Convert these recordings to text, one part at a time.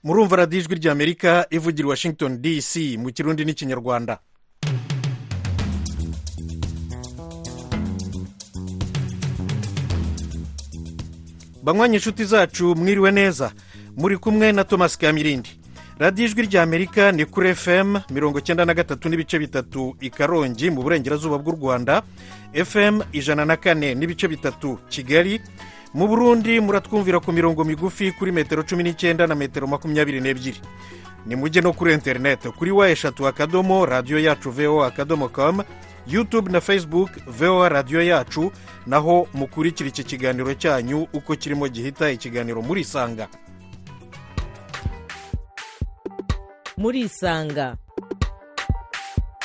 murumva radiyo ijwi ry'amerika ivugira washington dc mu kirundi n'ikinyarwanda banywanyi inshuti zacu mwiriwe neza muri kumwe na thomas kamirindi radiyo ijwi ry'amerika ni kuri fm mirongo icyenda na gatatu n'ibice bitatu i karongi mu burengerazuba bw'u rwanda fm ijana na kane n'ibice bitatu kigali mu burundi muratwumvira ku mirongo migufi kuri metero cumi n'icyenda na metero makumyabiri n'ebyiri ni mujye no kuri interineti kuri wa eshatu akadomo radiyo yacu voa akadomo kamu yutube na facebook voa radiyo yacu naho mukurikira iki kiganiro cyanyu uko kirimo gihita ikiganiro murisanga murisanga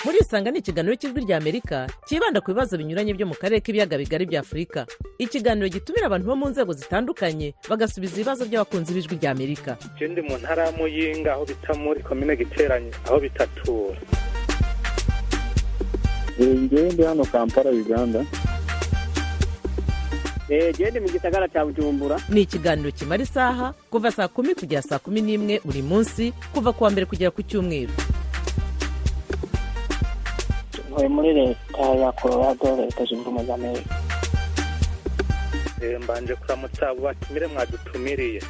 murisanga ni ikiganiro cy'ijwi ry'amerika cyibanda ku bibazo binyuranye byo mu karere k'ibiyaga bigari bya afurika ikiganiro gitumira abantu bo mu nzego zitandukanye bagasubiza ibibazo by'abakunzi b'ijwi ry'amerika je ndi mu ntara ya muyinga aho bita muri komine giteranye aho bitatura njyewe ndi hano kampala uganda gende mu gisagara cya bujumbura ni ikiganiro kimara isaha kuva saa kumi kugera saa kumi n'imwe buri munsi kuva ku wa mbere kugera ku cyumweru ntuye muri leta ya colorado leta zunze ubumwe za amerika Eh, mbanje kuramutsa abo batumire mwadutumiriye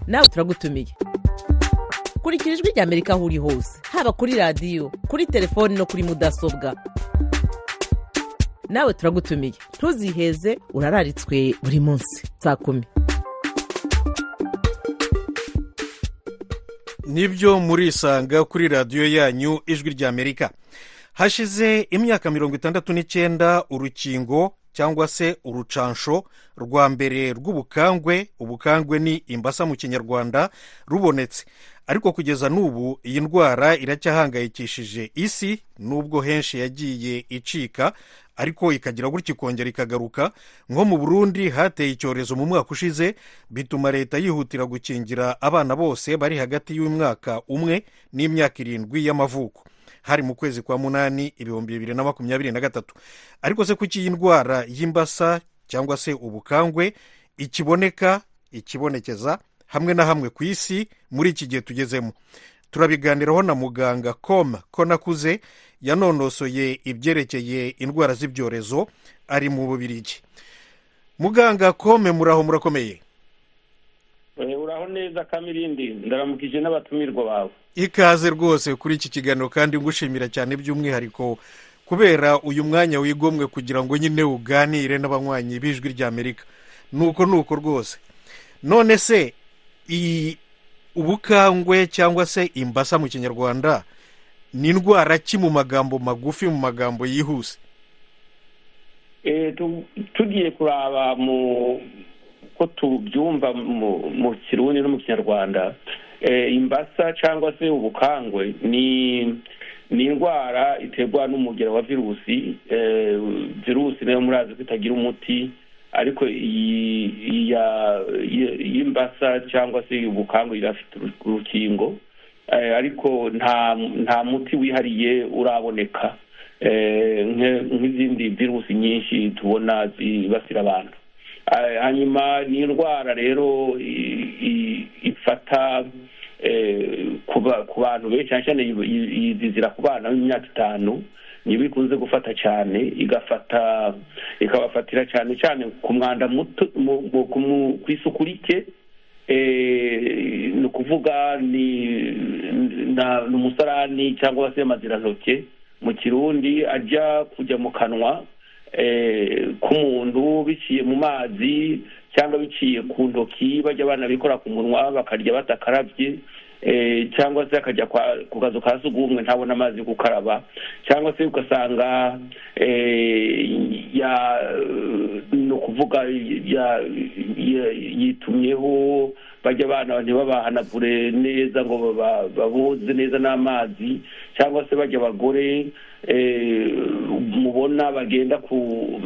nawe turagutumiye kurikira ijwi ry'amerika aho uri hose haba kuri radiyo kuri telefoni no kuri mudasobwa nawe turagutumiye ntuziheze urararitswe buri munsi saa kumi nibyo murisanga kuri radiyo yanyu ijwi ry'amerika hashize imyaka mirongo itandatu n'icyenda urukingo cyangwa se urucansho rwa mbere rw'ubukangwe ubukangwe ni imbasa mu kinyarwanda rubonetse ariko kugeza n'ubu iyi ndwara iracyahangayikishije isi nubwo henshi yagiye icika ariko ikagira gutya ikongera ikagaruka nko mu burundi hateye icyorezo mu mwaka ushize bituma leta yihutira gukingira abana bose bari hagati y'umwaka umwe n'imyaka irindwi y'amavuko hari mu kwezi kwa munani ibihumbi bibiri na makumyabiri na gatatu ariko se kuki iyi ndwara y'imbasa cyangwa se ubukangwe ikiboneka ikibonekeza hamwe na hamwe ku isi muri iki gihe tugezemo turabiganiraho na muganga com ko nakuze yanonosoye ibyerekeye indwara z'ibyorezo ari mu bubirigi muganga kome muraho murakomeye uraho neza kamirindi ndaramukije n'abatumirwa bawe ikaze rwose kuri iki kiganiro kandi ngushimira cyane by'umwihariko kubera uyu mwanya wigomwe kugira ngo nyine uganire n'abanywanyi b'ijwi ry'amerika nuko nuko rwose none se iyi ubukangwe cyangwa se imbasa mu kinyarwanda ni indwara ki mu magambo magufi mu magambo yihuse Eh, tu- tugiye kuraba mu ko tubyumva mu mu kirundi no mu kinyarwanda Eh, imbasa cyangwa se ubukangwe ni ni indwara iterwa n'umugero wa virusi Eh, virusi nayo murazi ko itagira umuti ariko iyi iya- iyi- y'imbasa cyangwa se ubukangwe irafite uru- urukingo Eh, ariko nta nta muti wihariye uraboneka Eh, nke- nk'izindi virusi nyinshi tubona zibasira abantu Eh, hanyuma ni indwara rero i- i- ifata eh, ku ba- ku bantu benshi cyane cyane yi- yi- yizizira ku bana b'imyaka itanu niba ikunze gufata cyane igafata ikabafatira cyane cyane ku mwanda muto mu- mu- ku mu- ku isuku rike Eh, ni ukuvuga ni na- ni umusarani cyangwa se amazirantoke mu kirundi ajya kujya mu kanwa eh, k'umuntu biciye mu mazi cyangwa biciye ku ntoki bajya banabikora ku munwa bakarya batakarabye eh, cyangwa se akajya kwa- ku kazu ka sugumwe ntabona amazi yo gukaraba cyangwa se ugasanga eh, ya ni ukuvuga ya- ya- yitumyeho bajya abana ntibabahanagure neza ngo baba- baboze neza n'amazi cyangwa se bajya abagore eh, mubona bagenda ku-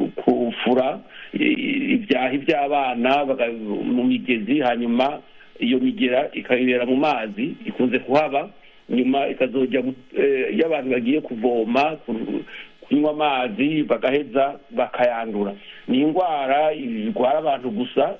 kufura eh, ibyahi by'abana baga- mu migezi hanyuma iyo migera ikayibera mu mazi ikunze kuhaba nyuma ikazojya mu- eh, iyo abantu bagiye kuvoma ku- ku kunywa amazi bagaheza bakayandura ni indwara irwara abantu gusa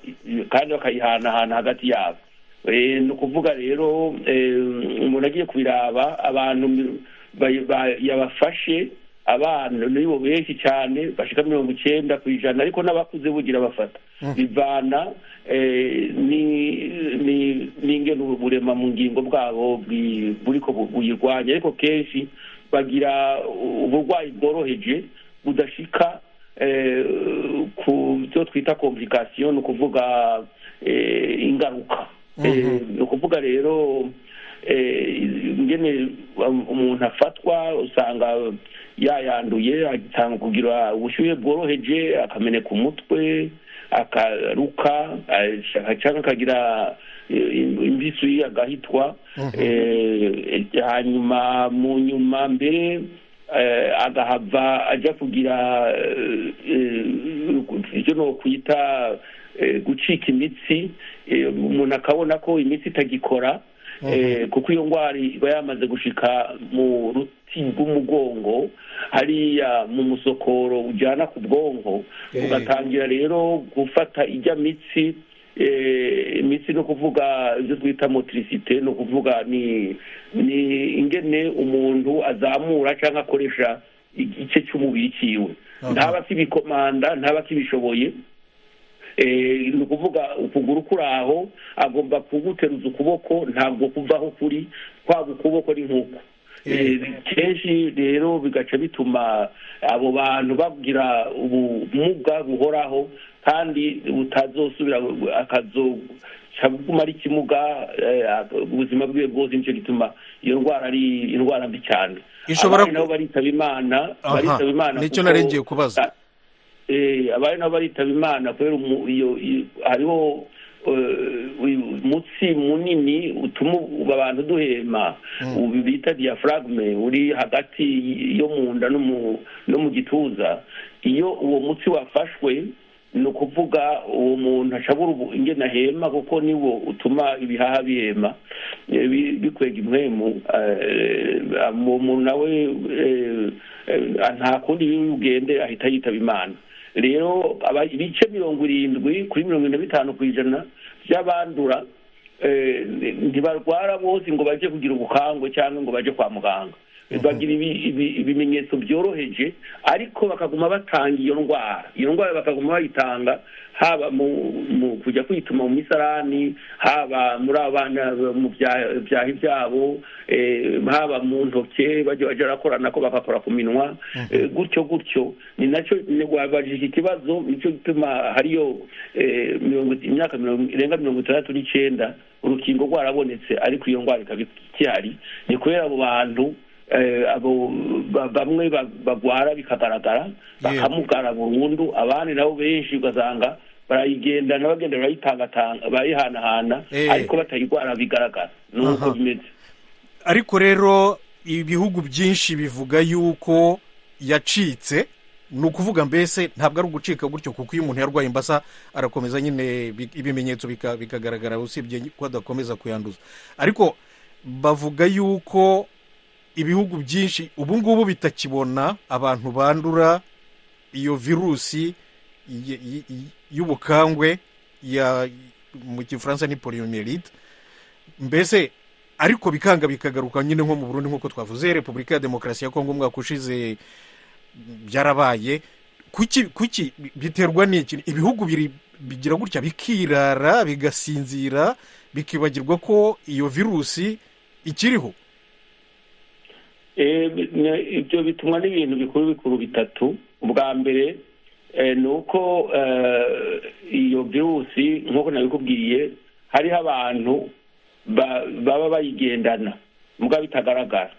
kandi bakayihanahana hagati yabo Eh, ni ukuvuga rero eh, umuntu agiye kubiraba abantu mi- ba- ba- yabafashe abana nibo benshi cyane bashika mirongo icyenda ku ijana ariko n'abakuze bugira bafata bivana eh, ni- ni- n'ingene uburema mu ngingo bwabo bwi- buriko bu- buyirwanya ariko kenshi bagira uburwayi bworoheje budashika eh, ku byo twita komplikasiyo ni ukuvuga eh, ingaruka Eh, ni ukuvuga rero eh, ingene um- umuntu afatwa usanga yayanduye atanga kugira ubushyuhe bworoheje akameneka umutwe akaruka ashaka- cyangwa akagira eh, imbisu agahitwa Eh, eh, hanyuma mu nyuma mbere eh, agahava ajya kugira eh, eh, ibyo nokwita eh, gucika imitsi eh, umuntu akabona ko imitsi itagikora eh, kuko iyo ndwara iba yamaze gushika mu ruti rw'umugongo hariya mu musokoro ujyana ku bwonko Eh. ugatangira rero gufata ijya mitsi eh, imitsi ni ukuvuga ibyo twita motiricite ni ukuvuga ni ni ingene umuntu azamura cyangwa akoresha igice cy'umubiri cyiwe ntaba akibikomanda ntaba akibishoboye Eh, ni ukuvuga ukuguru kuri aho agomba kuguteruza ukuboko ntabwo kuvaho kuri kwaba ukuboko ni nk'uko Eh, kenshi rero bigaca bituma abo bantu bagira ubumuga buhoraho kandi butazosubira akazoca buguma ari ikimuga eh, ubuzima bwiwe bwose nicyo gituma iyo ndwara ari indwara mbi cyane Ishobora abana nabo baritaba imana Aha, baritaba imana nicyo kuko- narengeye kubaza. eh abari nabo baritaba imana kubera umu- iyo iyo- hariho eh, uyu mutsi munini utuma abantu duhema ubu bita diafragme uri hagati yo mu nda no mu- no mu gituza iyo uwo mutsi wafashwe ni ukuvuga uwo muntu ashabura ubu- ingene ahema kuko niwo utuma ibihaha bihema eh, bi- bikwega impwemu eh, uwo muntu nawe eh, eh, nta kundi ugende ahita yitaba imana rero aba- ibice mirongo irindwi kuri mirongo irindwi na bitanu ku ijana by'abandura eh, ntibarwara bose ngo bajye kugira ubukangwe cyangwa ngo bajye kwa muganga bagira ibi- ibi- ibimenyetso byoroheje ariko bakaguma batanga iyo ndwara iyo ndwara bakaguma bayitanga haba mu mu kujya kwituma mu misarani haba muri abana mu bya- byahi byabo eh, haba mu ntoke bajya bajya barakorana ko bagakora ku minwa eh, gutyo gutyo ni nacyo wabajije iki kibazo nicyo gituma hariyo eh, mirongo- imyaka mirongo- irenga mirongo itandatu n'icyenda urukingo rwarabonetse ariko iyo ndwara ikaba ikihari ni kubera abo bantu eh, abo ba- bamwe ba- bagwara bikagaragara Yewe. bakamugara burundu abandi nabo benshi ugasanga barayigendana bagenda barayitangatanga bayihanahana Eh. ariko batayirwara bigaragara nuko Aha. bimeze ariko rero ibihugu byinshi bivuga yuko yacitse ni ukuvuga mbese ntabwo ari ugucika gutyo kuko iyo umuntu yarwaye imbasa arakomeza nyine bi- ibimenyetso bika- bikagaragara usibye ko adakomeza kuyanduza ariko bavuga yuko ibihugu byinshi ubu ngubu bitakibona abantu bandura iyo virusi y- y- y- y'ubukangwe ya mu gifaransa ni poliomelite mbese ariko bikanga bikagaruka nyine nko mu burundi nk'uko twavuze repubulika ya demokarasi ya kongo umwaka ushize byarabaye kuki kuki biterwa n'iki ibihugu biri bigira gutya bikirara bigasinzira bikibagirwa ko iyo virusi ikiriho Eh, bi- ne- ibyo bitumwa n'ibintu bikuru bikuru bitatu ubwa mbere eh, ni uko eh, iyo virusi nk'uko nabikubwiye hariho abantu ba- baba bayigendana mbwa bitagaragara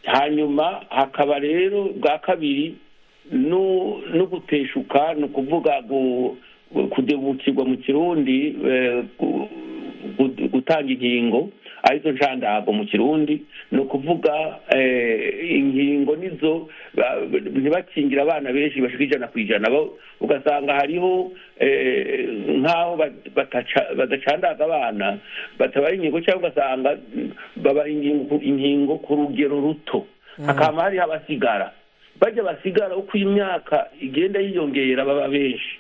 hanyuma hakaba rero bwa kabiri no no guteshuka ni ukuvuga gu- kudebukirwa mu kirundi eh, gu- gu- gutanga inkingo arizo nshandago mu kirundi ni ukuvuga eh, inkingo nizo ba- ntibakingira abana benshi bashika ijana ku ijana Bo- ugasanga hariho eh, nk'aho ba- bataca- badacandaga abana batabaha inkingo cyangwa ugasanga mm, babaha ingingo- inkingo ku rugero ruto hakaba hariho abasigara bajya basigara uko imyaka igenda yiyongera baba benshi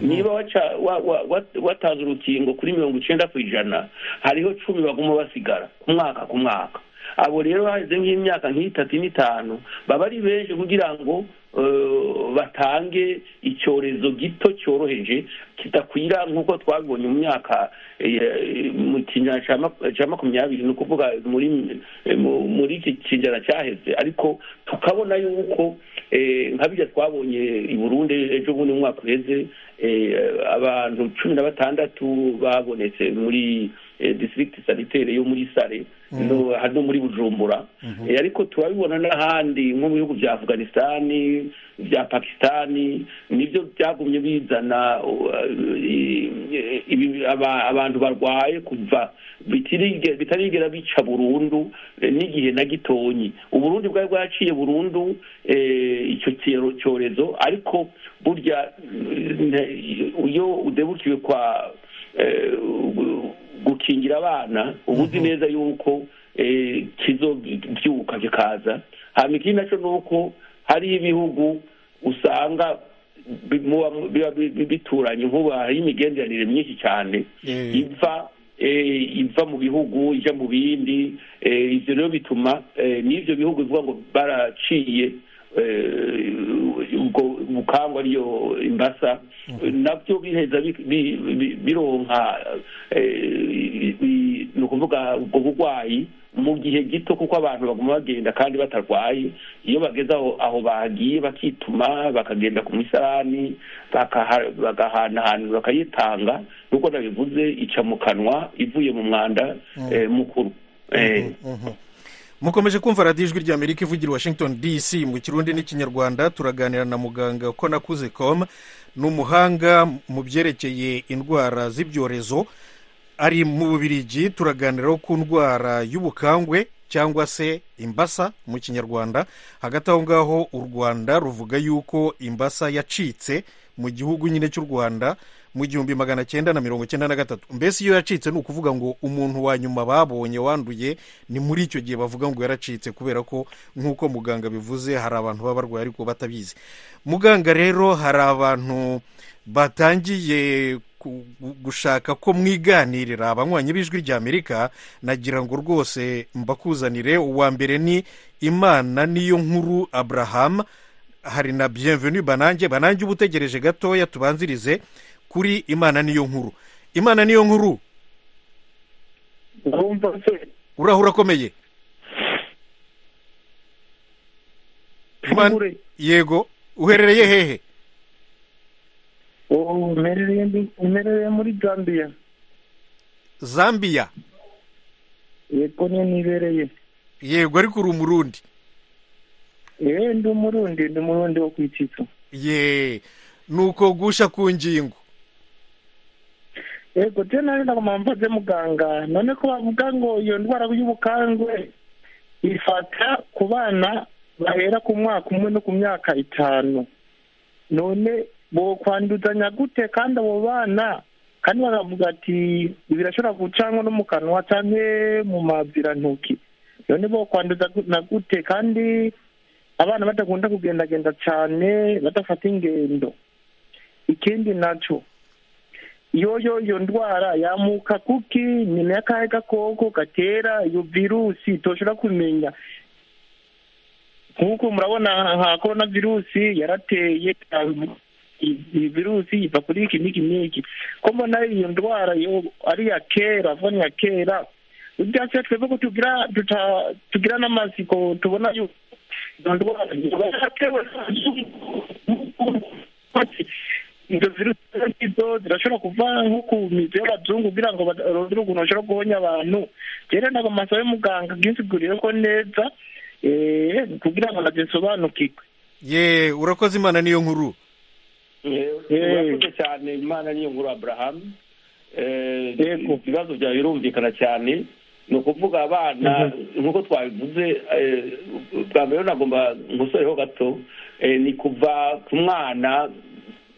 niba waca- wa- wa- wa- watanze urukingo kuri mirongo icyenda ku ijana hariho cumi baguma basigara ku mwaka ku mwaka abo rero baheze nk'imyaka nk'itatu n'itanu baba ari benshi kugira ngo eh, batange icyorezo gito cyoroheje kidakwira nk'uko twabibonye mu myaka eh, mu kinyejana cya mak- cya makumyabiri ni ukuvuga muri eh, mu- muri iki kinyejana cyaheze ariko tukabona yuko eh, nka bijya twabonye i burundi ejo bundi mu mwaka uheze eh, abantu cumi na batandatu babonetse muri eh, district sanitaire yo muri sare no hano muri bujumbura Eh, ariko turabibona n'ahandi nko mu bihugu bya afganisitani bya pakisitani nibyo byagumye bizana uh, i- i- ibi- aba- abantu barwaye kuva bitirige- bitarigera bica burundu eh, n'igihe na gitonyi uburundi bwari bwaciye burundu eh, icyo cyero- cyorezo ariko burya mm, ne- iyo udebukiwe kwa eh, gu- gukingira abana uba uzi neza yuko eh, kizobyuka kikaza hanyuma ikindi nacyo ni uko hari ibihugu usanga bi- muba- biba bi- bi- bituranye nk'ubu hari imigenderanire myinshi cyane Eh. iva eh, iva mu bihugu ijya mu bindi eh, ivyo rero bituma eh, n'ivyo bihugu bivuga ngo baraciye eh, ubwo bukangwa ariyo imbasa nabyo biheza bi- bi- bi- bironka eh, i- ni ukuvuga ubwo burwayi mu gihe gito kuko abantu baguma bagenda kandi batarwaye iyo bageze aho aho bagiye bakituma bakagenda ku misarani bakaha- bagahanahana bakayitanga nkuko nabivuze ica mu kanwa ivuye mu mwanda eh, mukuru Eh, mukomeje kumva radiyo ijwi ry'amerika ivugira i washington dc mu kirundi n'ikinyarwanda turaganira na muganga ko nakuze com ni umuhanga mu byerekeye indwara z'ibyorezo ari mu bubirigi turaganiraho ku ndwara y'ubukangwe cyangwa se imbasa mu kinyarwanda hagati aho ngaho u rwanda ruvuga yuko imbasa yacitse mu gihugu nyine cy'u rwanda mu gihumbi magana cyenda na mirongo cyenda na gatatu mbese iyo yacitse ni ukuvuga ngo umuntu wa nyuma babonye wanduye ni muri icyo gihe bavuga ngo yaracitse kubera ko nk'uko muganga bivuze hari abantu baba barwaye ariko batabizi muganga rero hari abantu batangiye ku- gushaka ko mwiganirira abanywanyi b'ijwi ry'amerika nagira ngo rwose mbakuzanire uwa mbere ni imana niyo nkuru abraham hari na bienvenu banange banange uba utegereje gatoya tubanzirize kuri imana niyo nkuru imana niyo nkuru ndumva se uraho urakomeye Imana- Ure. yego uherereye hehe ubu mperereye ndi- mperereye muri gambiya zambia yego niyo nibereye yego ariko uri umurundi yewe ndi umurundi ndi umurundi wo ku ititso ye nuko gusha ku ngingo yego je nari ndaguma mbaze muganga none ko bavuga ngo iyo ndwara y'ubukangwe ifata ku bana bahera ku mwaka umwe no ku myaka itanu none bokwanduzanya gute kandi abo bana kandi bakavuga ati birashobora gucanwa no mu kanwa canke mu mazirantoki none bokwanduzana gute kandi abana badakunda kugendagenda cane badafata ingendo ikindi naco yoyo iyo ndwara yamuka kuki nyina y'akahe gakoko gatera iyo virusi toshobora kumenya nk'uko murabona nka korona virusi yarateye iyi- iyi virusi iva kuri iki n'iki n'iki ko mbona iyo ndwara yo ari iya kera vuba ni iya kera ibyatsi twebwe ko tugira duta- tugira n'amatsiko tubona yuko iyo ndwara iba yaratewe izo virusi zo zirashobora kuva nko ku mizi y'abazungu kugira ngo barondere ukuntu bashobora guhonya abantu rero ntabwo amasaha y'umuganga bwinsiguriye ko neza eh, kugira ngo nazisobanukirwe ye urakoze imana niyo nkuru Eh, urakoze cyane imana niyo nkuru abrahamu Eh, Yego. ibibazo byawe birumvikana cyane ni ukuvuga abana nk'uko twabivuze eh, bwa mbere nagomba nkusoreho gato eh, ni kuva ku mwana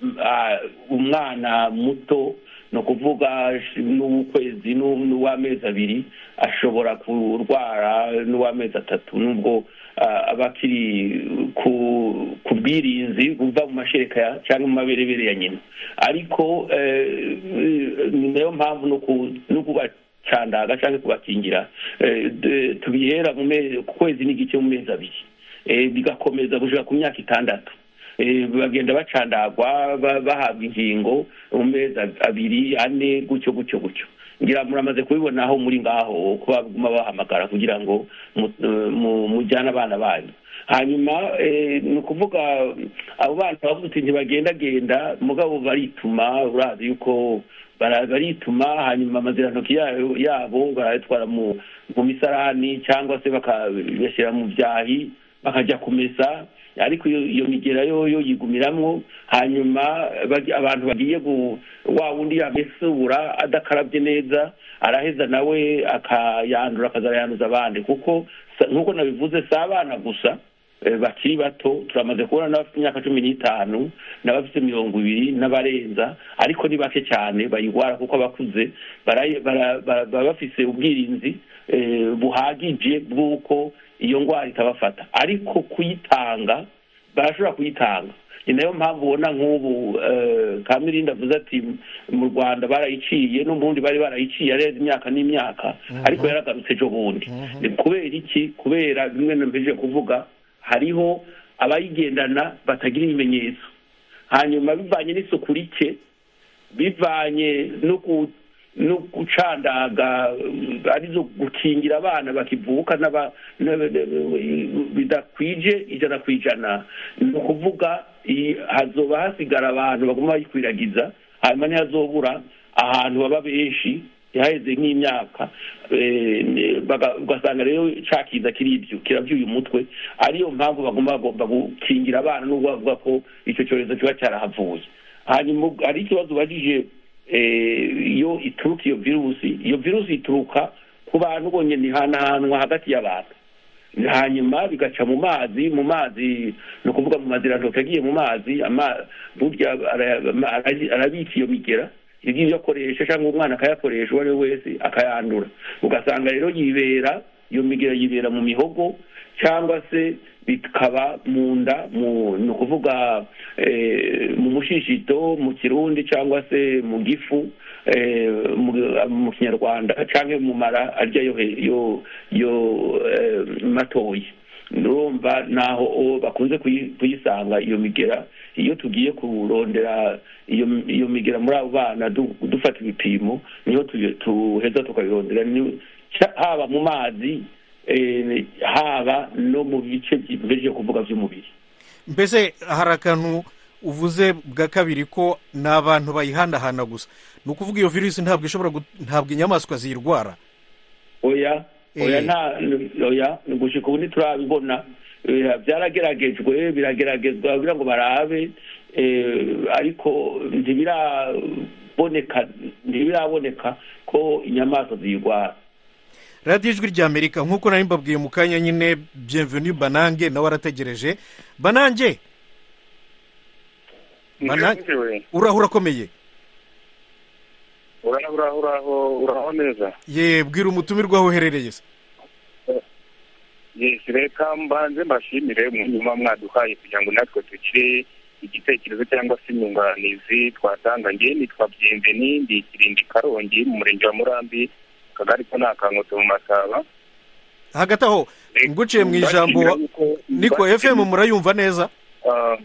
mm, ah, umwana muto ni ukuvuga n'uw'ukwezi n'u- n'uw'amezi abiri ashobora kurwara n'uw'amezi atatu n'ubwo ah, aba akiri ku- ku bwirinzi buva mu mashereka ya- cyangwa mu maberebere ya nyina ariko eh, ni nayo mpamvu no ku- no kubacandaga cyangwa kubakingira eh, de- tubihera mu me- ku kwezi n'igice mu mezi abiri Eh, bigakomeza gushika ku myaka itandatu Eh, bagenda bacandagwa ba- bahabwa ingingo mu mezi ab- abiri ane gutyo gutyo gutyo ngira muramaze kubibona aho muri ngaho kuba baguma bahamagara kugira ngo mu- eh, mu- mujyane abana banyu hanyuma eh, ni ukuvuga abo bana bavuga uti ntibagendagenda mugabo barituma urazi yuko bara- barituma hanyuma amazirantoki yayo- yabo barayatwara mu mu misarani cyangwa se bakayashyira mu byahi bakajya kumesa ariko iyo iyo migera yo yo yigumiramwo hanyuma bagi- abantu bagiye gu wa wundi yamesura adakarabye neza araheza nawe akayandura akazayanduza abandi kuko sa- nk'uko nabivuze si abana gusa eh, bakiri bato turamaze kubona n'abafite imyaka cumi n'itanu n'abafite mirongo ibiri n'abarenza ariko ni bake cyane bayirwara kuko abakuze barayi- bara- bara- baba bafise ubwirinzi eh, buhagije bw'uko iyo ndwara itabafata ariko kuyitanga barashobora kuyitanga ni nayo mpamvu ubona nk'ubu eh, kamirinda avuze ati mu rwanda barayiciye n'ubundi bari barayiciye arenze imyaka n'imyaka ariko yaragarutse ejo bundi Ni kubera iki kubera bimwe nampeje kuvuga hariho abayigendana batagira ibimenyetso hanyuma bivanye n'isuku rike bivanye no ku- no gucandaga um, arizo gukingira abana bakivuka n'aba- n'aba- bidakwije ijana ku ijana ni ukuvuga iyi- hazoba hasigara abantu baguma bayikwiragiza hanyuma ntihazobura ahantu baba benshi ntihaheze nk'imyaka eh, ne- baga- ugasanga rero ca kiza kiribyo kirabyuye umutwe ariyo mpamvu baguma bagomba gukingira abana n'ubwo bavuga ko icyo cyorezo kiba cyarahavuye hanyuma ubwo- hari ikibazo ubajije eh, iyo ituruka iyo virusi iyo virusi ituruka ku bantu bonyine ihanahanwa hagati y'abantu hanyuma bigaca mu mazi mu mazi ni ukuvuga mu mazirantoki agiye mu mazi ama- burya ara- ama- ara- arabika iyo migera ibyo akoresha cyangwa umwana akayakoresha uwo ari we wese akayandura ugasanga rero yibera iyo migera yibera mu mihogo cyangwa se bikaba mu nda mu ni ukuvuga eh, mu mushishito mu kirundi cyangwa se mu gifu eh, mu- mu kinyarwanda cyangwa mu mara arya yo he- yo- yo eh, matoya urumva naho uwo bakunze kuyi- kuyisanga iyo migera iyo tugiye kurondera iyo iyo migera muri abo bana du- dufata ibipimo niho tuye- tuheza tukabirondera ni- cya- haba mu mazi eh, haba no mu bice byo kuvuga by'umubiri mbese hari akantu uvuze bwa kabiri ko ni abantu bayihandahana gusa ni ukuvuga iyo virusi ntabwo ishobora gut- ntabwo inyamaswa ziyirwara oya oya Eh. nta oya gushika ubu ntiturabibona Eh, byarageragejwe birageragezwa kugira ngo barabe eh, ariko ntibiraboneka ntibiraboneka ko inyamaswa ziyirwara radiyo ijwi ry'amerika nk'uko nari mbabwiye mu kanya nyine bienvenue banange nawe arategereje banange Bana- Ntewe, uraho urakomeye uraho uraho uraho uraho neza ye bwira umutumirwa aho uherereye se yesi reka mbanze mbashimire munyuma mwaduhaye kugira ngo natwe tukire igitekerezo cyangwa se inyunganizi twatanga ngewe nitwa byemveni ndi ikirindi karongi mu murenge wa murambi akagari ko ni akankoto mu masaba hagati aho nguciye mu ijambo Mbashimira yuko- niko mbashimira- fm murayumva neza Ah,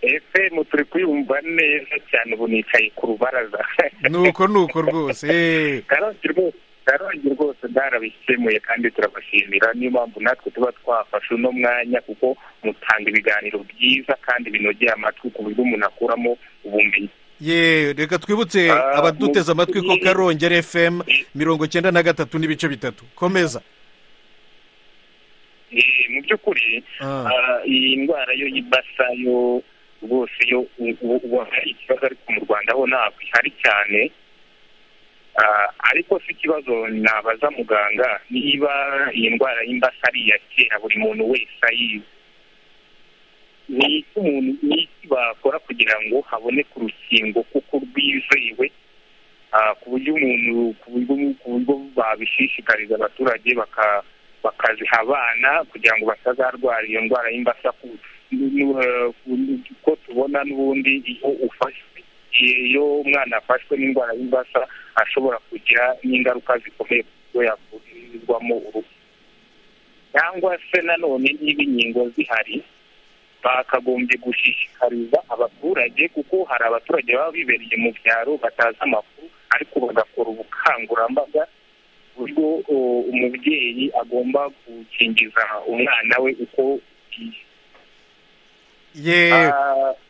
fm turi kuyumva neza cyane ubu nicaye ku rubaraza nuko nuko rwose eh. karongi rwose karongi rwose barabikemuye kandi turabashimira niyo mpamvu natwe tuba twafashe uno mwanya kuko mutanga ibiganiro byiza kandi binogeye amatwi ku buryo umuntu akuramo ubumenyi ye reka twibutse Ah, abaduteze mu- amatwi ko karongera fm mirongo cyenda na gatatu n'ibice bitatu komeza Eh, mu by'ukuri Ah. ah, iyi ndwara yo y'ibasa yo rwose yo u- u- ubona ari ikibazo ariko mu rwanda ho ntabwo ihari cyane Ah, ariko si ikibazo nabaza muganga niba iyi ndwara y'imbasa ari iya kera buri muntu wese ayizi ni icyo umuntu n'iki bakora kugira ngo haboneke urukingo kuko rwizewe ku buryo umuntu ku buryo babishishikariza abaturage bakaziha abana kugira ngo batazarwara iyo ndwara y'imbasa ko tubona n'ubundi iyo ufashwe iyo umwana afashwe n'indwara y'imbasa ashobora kugira n'ingaruka zikomeye kuko yavurirwamo urupfu cyangwa se nanone niba inkingo zihari bakagombye gushishikariza abaturage kuko hari abaturage baba bibereye mu byaro batazi amakuru ariko bagakora ubukangurambaga buryo umubyeyi agomba gukingiza umwana we uko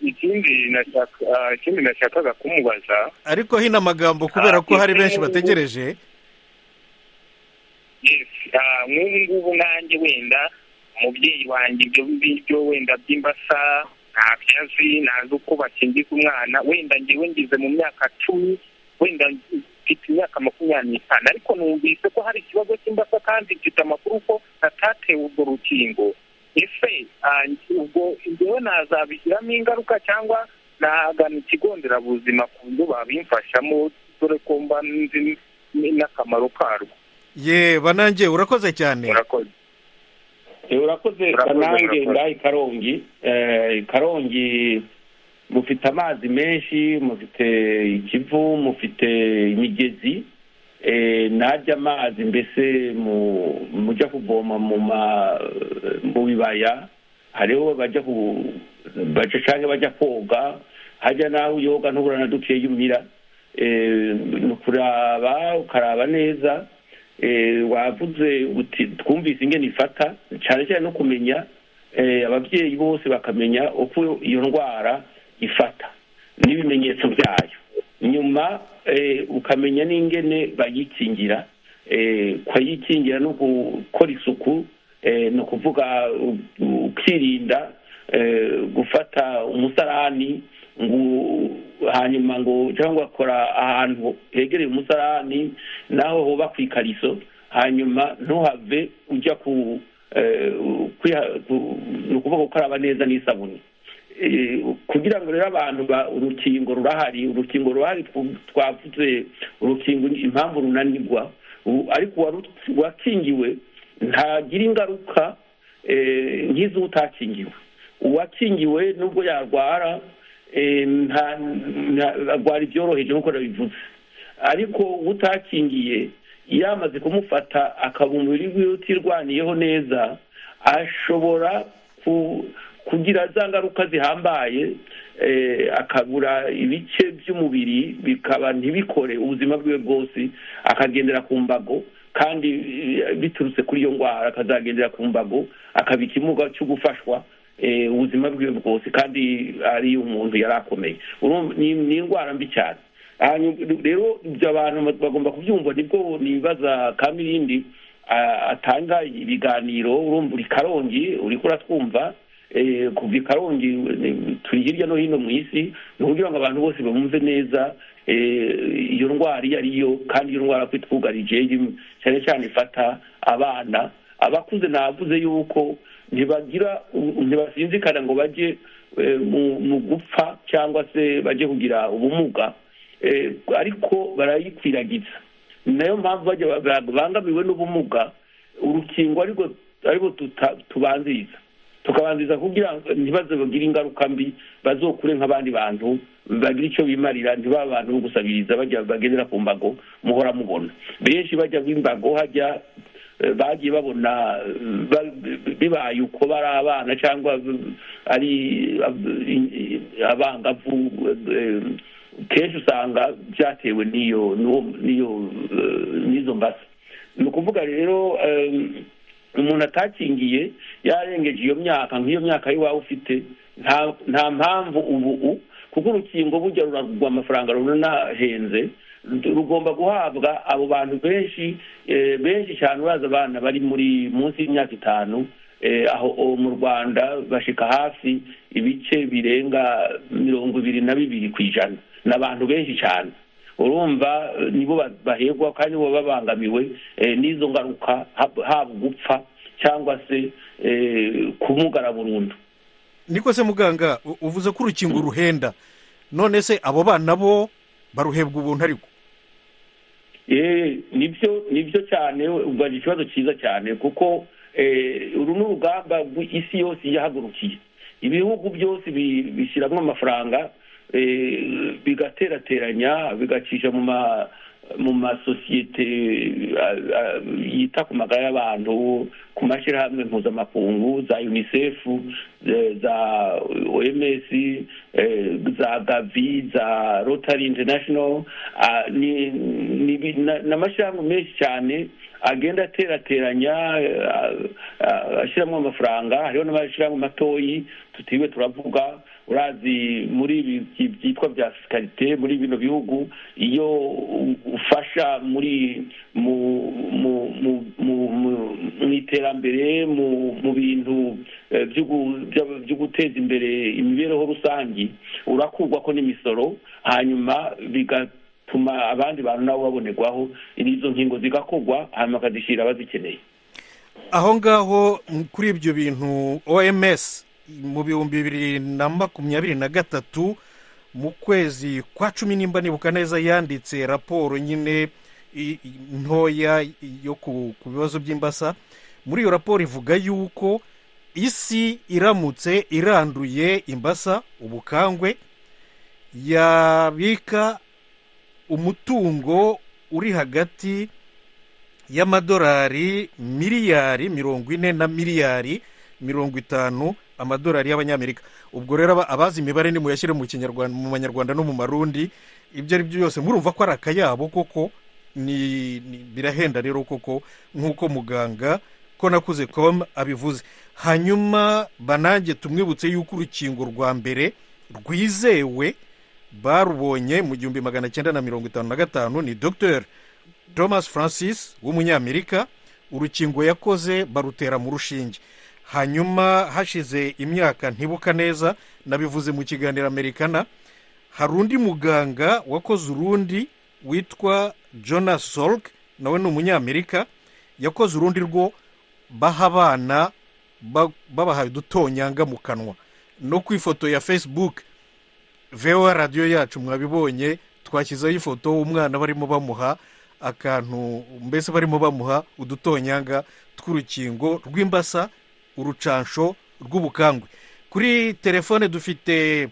ikindi nashakaga kumubaza ariko hino amagambo kubera ko hari benshi bategereje nk'ubu ngubu nanjye wenda umubyeyi wanjye ibyo ngibyo wenda by'imbasa ntabyo azi ntazi uko bakingiza umwana wenda ngewe ngize mu myaka cumi wenda mfite imyaka makumyabiri n'itanu ariko numvise ko hari ikibazo cy'imbasa kandi mfite amakuru ko atatewe urwo rukingo ese ubwo ngewe nazabigiramo ingaruka cyangwa nagana ikigo nderabuzima ku buryo babimfashamo dore ko mba nzi n'akamaro karwo ye banange urakoze cyane urakoze urakoze banange ngahe karongi karongi mufite amazi menshi mufite ikivu mufite imigezi najya amazi mbese mujya kuvoma mu bibaya hariho bajya cyangwa bajya koga hajya nawe uyoga ntubura na duke y'umira ni ukuraba ukaraba neza wavuze uti twumvise ingene ifata cyane cyane no kumenya ababyeyi bose bakamenya uko iyo ndwara ifata n'ibimenyetso byayo nyuma ukamenya n'ingene bayikingira kuyikingira no gukora isuku ni ukuvuga ukirinda gufata umusarani hanyuma ngo cyangwa gakora ahantu hegereye umusarani naho huba ku ikariso hanyuma ntuhave ujya ku ni ukuvuga gukaraba neza n'isabune kugira ngo rero abantu urukingo rurahari urukingo ruhari twavuze urukingo impamvu runanirwa ariko uwakingiwe ntagira ingaruka nk'iz'utakingiwe uwakingiwe nubwo yarwara ntabwo ibyoroheje nk'uko nabivuze ariko utakingiye yamaze kumufata akaba umubiri wiwe utirwaniyeho neza ashobora kugira za ngaruka zihambaye akabura ibice by'umubiri bikaba ntibikore ubuzima bwiwe bwose akagendera ku mbago kandi biturutse kuri iyo ndwara akazagendera ku mbago akaba ikimuga cyo gufashwa ubuzima bwiwe bwose kandi ari umuntu yari akomeye ni indwara mbi cyane rero ibyo abantu bagomba kubyumva nibwo nibaza kamirindi atanga ibiganiro urumva uri karongi uri kuratwumva kuva karongi turi hirya no hino mu isi ni ukugira ngo abantu bose bumve neza iyo ndwara iyo ariyo kandi iyo ndwara ko itwugarije cyane cyane ifata abana abakuze navuze yuko ntibagira ntibasinzikana ngo bajye mu gupfa cyangwa se bajye kugira ubumuga ariko barayikwiragiza nayo mpamvu bangamiwe n'ubumuga urukingo ariko tubanziriza tukabanziriza kugira ngo bagire ingaruka mbi bazokure nk'abandi bantu bagira icyo bimarira ntibabe abantu bo gusabiriza bagendera ku mbago muhora mubona benshi bajya b'imbago hajya bagiye babona bibaye uko bari abana cyangwa ari abangavu kenshi usanga byatewe n'iyo n'iyo n'izo mbasa ni ukuvuga rero umuntu atakingiye yarengeje iyo myaka nk'iyo myaka y'iwawe ufite nta mpamvu ubu kuko urukingo bujya ruragurwa amafaranga runahenze rugomba guhabwa abo bantu benshi benshi cyane uraza abana bari muri munsi y'imyaka itanu aho mu rwanda bashika hafi ibice birenga mirongo ibiri na bibiri ku ijana ni abantu benshi cyane urumva nibo bahegwa kandi nibo babangamiwe n'izo ngaruka haba gupfa cyangwa se kumugara burundu niko se muganga u- uvuze ko urukingo ruhenda none se abo bana bo baruhebwa ubuntu ariko Eh, nibyo nibyo cyane ubanje ikibazo cyiza cyane kuko eh, uru ni urugamba rw- isi yose yahagurukiye ibihugu byose bi- bishyiramo amafaranga eh, bigaterateranya bigacisha mu ma mu masosiyete ah, ah, yita ku magara y'abantu ku mashyirahamwe mpuzamakungu za unicef eh, za oms eh, za gavi za rotary international ah, ni- ni bi- na- ni amashyirahamwe menshi cyane agenda aterateranya eh, ah, ah, ashyiramo amafaranga hariho n'amashyirahamwe matoyi tutiwe turavuga urazi muri ibi byi- byitwa bya fiskalite muri bino bihugu iyo u- ufasha muri mu mu mu- mu- mu- mu iterambere mu mu bintu eh, byo gu- bya- byo guteza imbere imibereho rusange urakurwako n'imisoro hanyuma bigatuma abandi bantu nabo babonerwaho izo nkingo zigakorwa hanyuma bakazishyira abazikeneye aho ngaho m- kuri ibyo bintu oms mu bihumbi bibiri na makumyabiri na gatatu mu kwezi kwa cumi nimba nibuka neza yanditse raporo nyine i- i- ntoya yo ku ku bibazo by'imbasa muri iyo raporo ivuga yuko isi iramutse iranduye imbasa ubukangwe yabika umutungo uri hagati y'amadolari miliyari mirongo ine na miliyari mirongo itanu amadolari y'abanyamerika ubwo rero aba- abazi imibare nimuyashyire mu kinyarwanda mu banyarwanda no mu marundi ibyo ari byo byose murumva ko ari akayabo koko ni ni- birahenda rero koko nk'uko muganga ko nakuze com abivuze hanyuma banange tumwibutse yuko urukingo rwa mbere rwizewe barubonye mu gihumbi magana cyenda na mirongo itanu na gatanu ni dogiteri thomas francis w'umunyamerika urukingo yakoze barutera mu rushinge hanyuma hashize imyaka ntibuka neza nabivuze mu kiganiro amerikana hari undi muganga wakoze urundi witwa jonas solk nawe ni umunyamerika yakoze urundi rwo baha abana ba- babahaye udutonyanga mu kanwa no ku ifoto ya facebook vewa radiyo yacu mwabibonye twashyizeho ifoto umwana barimo bamuha akantu mbese barimo bamuha udutonyanga tw'urukingo rw'imbasa urucansho rw'ubukangwe kuri telefone dufite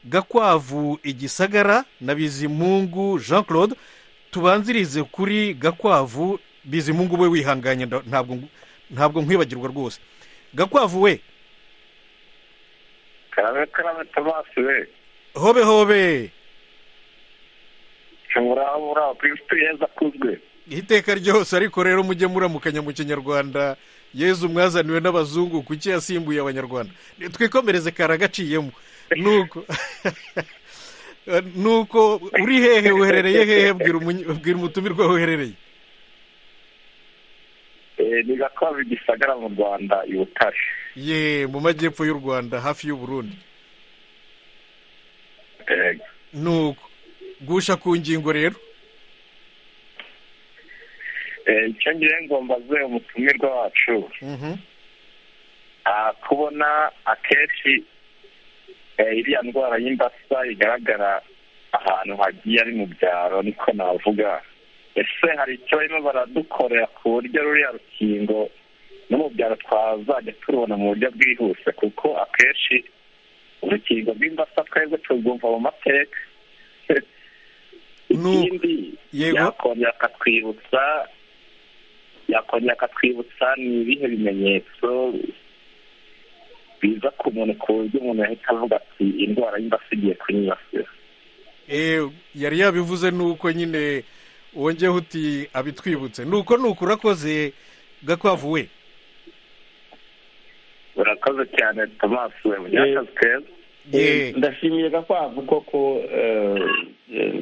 gakwavu igisagara na bizimungu jean claude tubanzirize kuri gakwavu bizimungu we wihanganye nda- ntabwo ngu- ntabwo nkwibagirwa rwose gakwavu we karabe karabe tomasi we hobe hobe uraba uraba kristo yeza akuzwe iteka ryose ariko rero mujye muramukanya mu kinyarwanda yezu mwazaniwe n'abazungu kuki yasimbuye abanyarwanda twikomereze karagaciyemo nuko nuko uri hehe uherereye hehe bwira umunyi- bwira umutumirwa aho uherereye Eh, ni gakwavu igisagara mu rwanda i butare ye mu majyepfo y'u rwanda hafi y'uburundi Eh, nuko gusha ku ngingo rero eh, icyo ngiye ngo mbaze umutumirwa wacu Mhm. ah, kubona akenshi eh, iriya ndwara y'imbasa igaragara ahantu hagiye ari mu byaro niko navuga ese hari icyo barimo baradukorera ku buryo ruriya rukingo no mu byaro twazajya turubona mu buryo bwihuse kuko akenshi urukingo rw'imbasa twebwe turwumva mu mateka Nuko, ikindi yego. yakongera akatwibutsa yakongera akatwibutsa ni ibihe bimenyetso biza ku muntu ku buryo umuntu yahita avuga ati indwara y'imbasa igiye kunyibasira Eh, yari yabivuze nuko nyine wongeyeho uti abitwibutse nuko nuko urakoze gakwavu we urakoze cyane tomasi we mu Eh. akazi keza Ye. Eh, ndashimiye gakwavu koko eh, eh,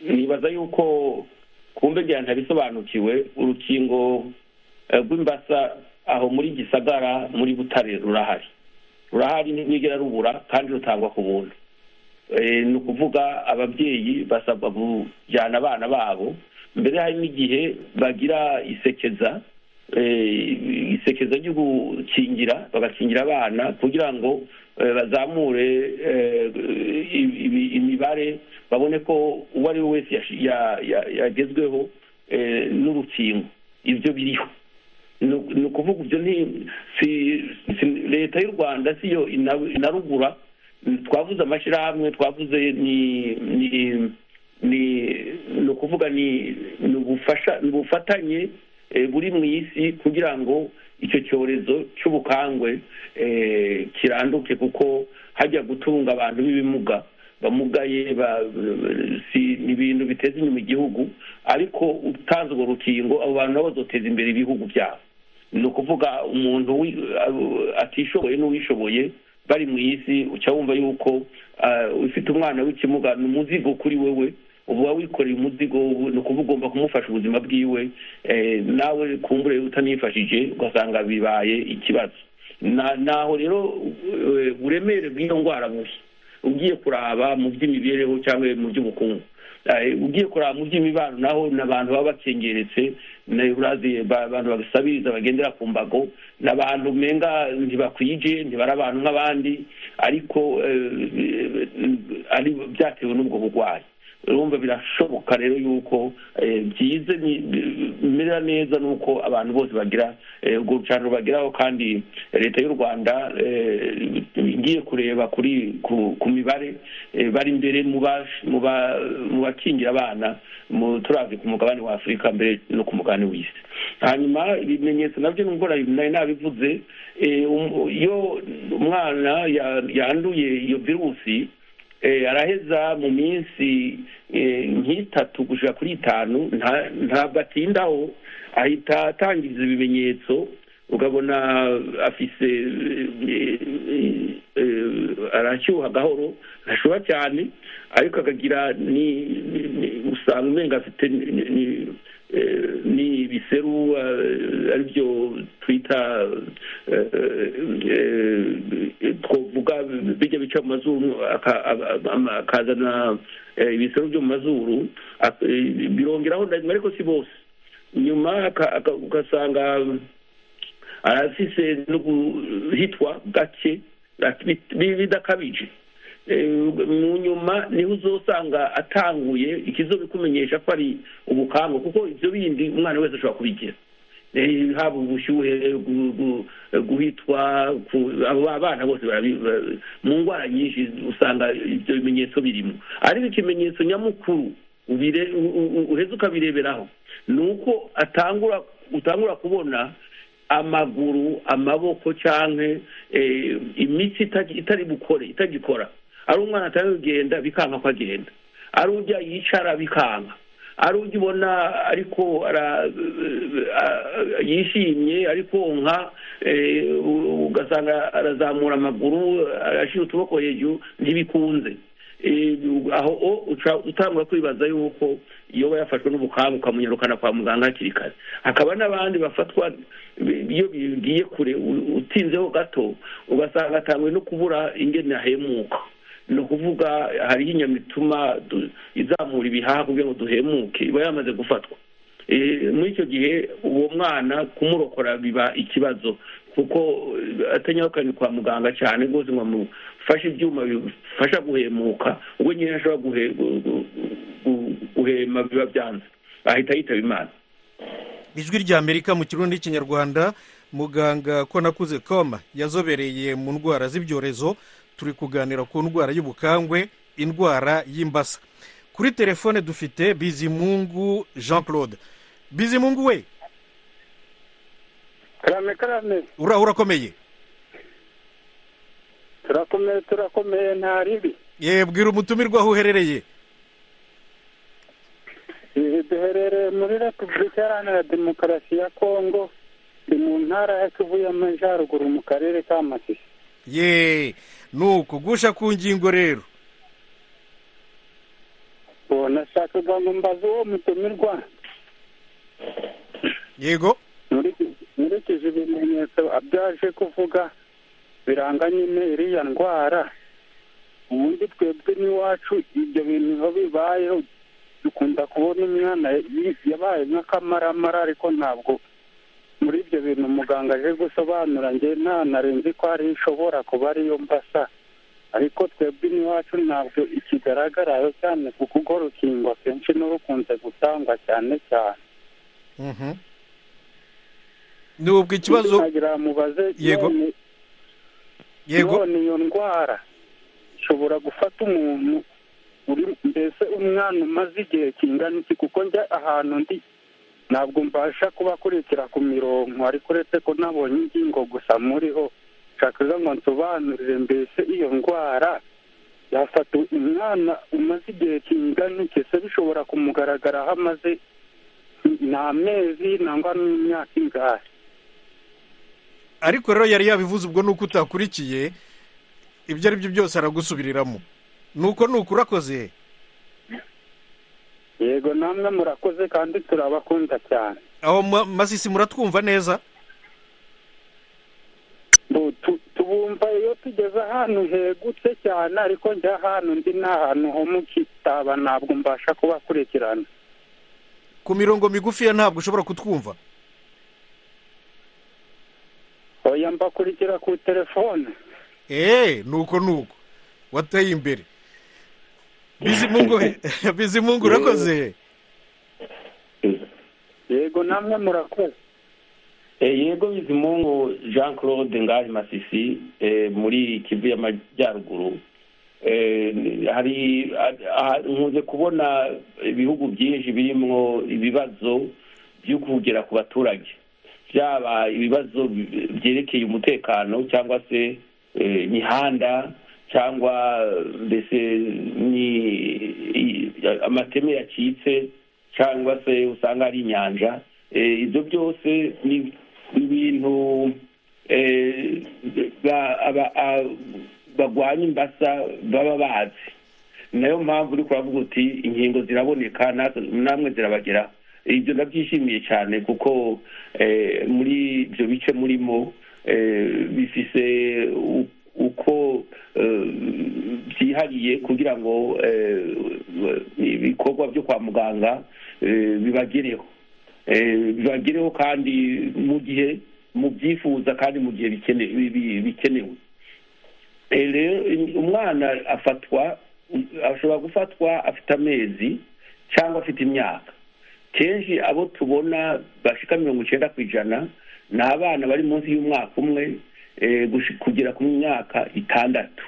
nibaza yuko kumbe ngira ntabisobanukiwe urukingo eh, rw'imbasa aho muri gisagara muri butare rurahari rurahari ntigera rubura kandi rutangwa ku buntu Eh, ni ukuvuga ababyeyi basabwa kujyana abana babo mbere hari n'igihe bagira isekeza isekezo ryo gukingira bagakingira abana kugira ngo eh, bazamure eh, i- i- imibare babone ko uwo ari we wese yashi- ya- ya- yagezweho eh, n'urukingo ibyo biriho Nu- ni ukuvuga ibyo ni si- si- leta y'u rwanda siyo ina- inarugura twavuze amashyirahamwe twavuze ni ni ni ni ukuvuga ni ni ubufasha ni ubufatanye eh, buri mu isi kugira ngo icyo cyorezo cy'ubukangwe eh, kiranduke kuko hajya gutunga abantu b'ibimuga bamugaye ba- si- ni ibintu biteza inyuma igihugu ariko utanze urwo rukingo abo bantu nabo bazoteza imbere ibihugu byabo ni ukuvuga umuntu wi- atishoboye n'uwishoboye bari mu isi uca wumva yuko ah, ufite umwana w'ikimuga ni umuzigo kuri wewe uba wikoreye umuzigo ubu- ni ukuvuga ugomba kumufasha ubuzima bwiwe eh, nawe kumbure utanifashije ugasanga bibaye ikibazo Na- naho rero eh, uburemere bw'iyo ndwara buri ugiye kuraba mu by'imibereho cyangwa mu by'ubukungu Eh, ugiye kuraba mu by'imibano naho n'abantu baba bakengeretse na urazi ba- abantu babisabiriza bagendera ku mbago ni abantu umenga ntibakwije ntibari abantu nk'abandi ariko eh, ari byatewe n'ubwo burwayi urumva birashoboka rero yuko eh, byize ni- bimera neza ni uko abantu bose bagira eh, urwo rucano bageraho kandi leta y'u rwanda eh, igiye kureba kuri ku, ku mibare eh, bari imbere mu ba- mu ba- mu bakingira abana mu turazi ku mugabane wa afurika mbere no ku mugabane w'isi hanyuma ibimenyetso nabyo nubwo nari nari nabivuze eh, um- iyo umwana ya- yanduye iyo virusi eh, araheza mu minsi eh, nk'itatu gushyira kuri itanu nta- ntabwo atindaho ahita atangiza ibimenyetso ukabona afise eh, eh, eh, arashyuha gahoro ntashuha cyane ariko akagira ni ni- ni- usanga umenga afite ni- ni- eh, ni ibiseru eh, aribyo twita eh, eh, twavuga bijya bica mu mazuru aka- aba- ama- akazana eh, ibiseru byo mu mazuru ak- eh, birongeraho ndarimwe ariko si bose nyuma aka- aka- ugasanga arafise no guhitwa gake bit- bidakabije Eh, mu nyuma niho uzosanga atanguye ikizobikumenyesha ko ari ubukango kuko ibyo bindi umwana wese ashobora kubigira Eh, haba ubushyuhe gu- gu- guhitwa ku- abo abana bose barabi- ba- mu ndwara nyinshi usanga ibyo bimenyetso birimo ariko ikimenyetso nyamukuru ubire- u- u- u- uheze ukabireberaho ni uko atangura utangura kubona amaguru amaboko cyangwa imitsi ita- itari bukore itagikora ari umwana atari kugenda bikanga ko agenda ari ujya yicara bikanga ari ujya ubona ariko ara- a- yishimye ariko nka eh, u- ugasanga arazamura amaguru arashyira utuboko hejuru ntibikunze Eh, aho o- uca utangura kwibaza yuko iyo aba yafashwe n'ubukangu ukamunyarukana kwa muganga hakiri kare hakaba n'abandi bafatwa bi- iyo bigiye kure u- utinzeho gato ugasanga atanguye no kubura ingene ahemuka ni ukuvuga hariho inyama ituma du- izamura ibihaha kugira ngo duhemuke iba yamaze gufatwa Eh, muri icyo gihe uwo mwana kumurokora biba ikibazo kuko eh, atanyarukanye kwa muganga cyane rwose ngo amufashe ibyuma bifasha guhemuka ubwo nyine ashobora guhe- gu- gu- gu- guhema biba byanze ahita yitaba imana ijwi rya amerika mu kirundi n'ikinyarwanda muganga konakuze koma yazobereye mu ndwara z'ibyorezo turi kuganira ku ndwara y'ubukangwe indwara y'imbasa kuri telefone dufite bizimungu jean claude bizimungu we karame karame uraho urakomeye turakomeye turakomeye nta ribi yewe bwira umutumirwa aho uherereye Eh, duherereye muri repubulika iharanira demokarasi ya kongo ni mu ntara ya kivu y'amajyaruguru mu karere ka masisi ye ni uku gusha ku ngingo rero ubu nashakaga ngo mbaze uwo mutumirwa yego Nkuriki- nkurikije ibimenyetso abyaje kuvuga biranga nyine iriya ndwara ubundi twebwe n'iwacu ibyo bintu biba bibayeho dukunda kubona umwana yi- yabaye nk'akamaramara ariko ntabwo muri ibyo bintu muganga aje gusobanura njye nta narenze ko ari ishobora kuba ariyo mbasa ariko twebwe iwacu ntabwo ikigaragarayo cyane kuko urwo rukingo akenshi n'urukunze gutangwa cyane cyane Mhm. nubwo ikibazo nkagira mubaze Yego. none yego none iyo ndwara ishobora gufata umuntu uri mbese umwana umaze igihe kingana iki kuko njya ahantu ndi ntabwo mbasha kubakurikira ku mirongo ariko uretse ko nabonye ingingo gusa muriho nshaka ngo nsobanurire mbese iyo ndwara yafata umwana umaze igihe kingana iki se bishobora kumugaragara aho amaze nta mezi nangwa n'imyaka ingahe ariko rero yari yabivuze ubwo nuko utakurikiye ibyo ari byo byose aragusubiriramo nuko nuko urakoze yego namwe murakoze kandi turabakunda cyane aho ma- masisi muratwumva neza Bu- tu- tubumva iyo tugeze ahantu hegutse cyane ariko njya ahantu ndi ni ahantu ho mu kitaba ntabwo mbasha kubakurikirana ku mirongo migufi ya ntabwo ushobora kutwumva oya mbakurikira ku telefone eee nuko nuko wateye imbere bizimungu bizimungu urakoze yego namwe murakoze Eh, yego bizimungu jean claude ngahi masisi eh, muri kivu y'amajyaruguru Eh, ni- hari ah- ah- nkunze kubona ibihugu byinshi birimo ibibazo byo kugera ku baturage byaba ibibazo bi- byerekeye umutekano cyangwa se eh, imihanda cyangwa mbese ni i- amateme yacitse cyangwa se usanga ari inyanja Eh, ibyo byose ni ibintu eh, ba- aba- a- bagwanya imbasa baba bazi nayo mpamvu uri kuravuga uti inkingo ziraboneka natwe- namwe zirabageraho ibyo ndabyishimiye cyane kuko eh, muri ibyo bice murimo eh, bifise u- uko eh, byihariye kugira ngo eh, ibikorwa byo kwa muganga eh, bibagereho Eh, bibagereho kandi mu gihe mu byifuza kandi mu gihe bikene- bi- bikenewe Eh, rero in- umwana afatwa ashobora gufatwa afite amezi cyangwa afite imyaka kenshi abo tubona bashika mirongo icyenda ku ijana ni abana bari munsi y'umwaka umwe eh, gushi- kugera ku myaka itandatu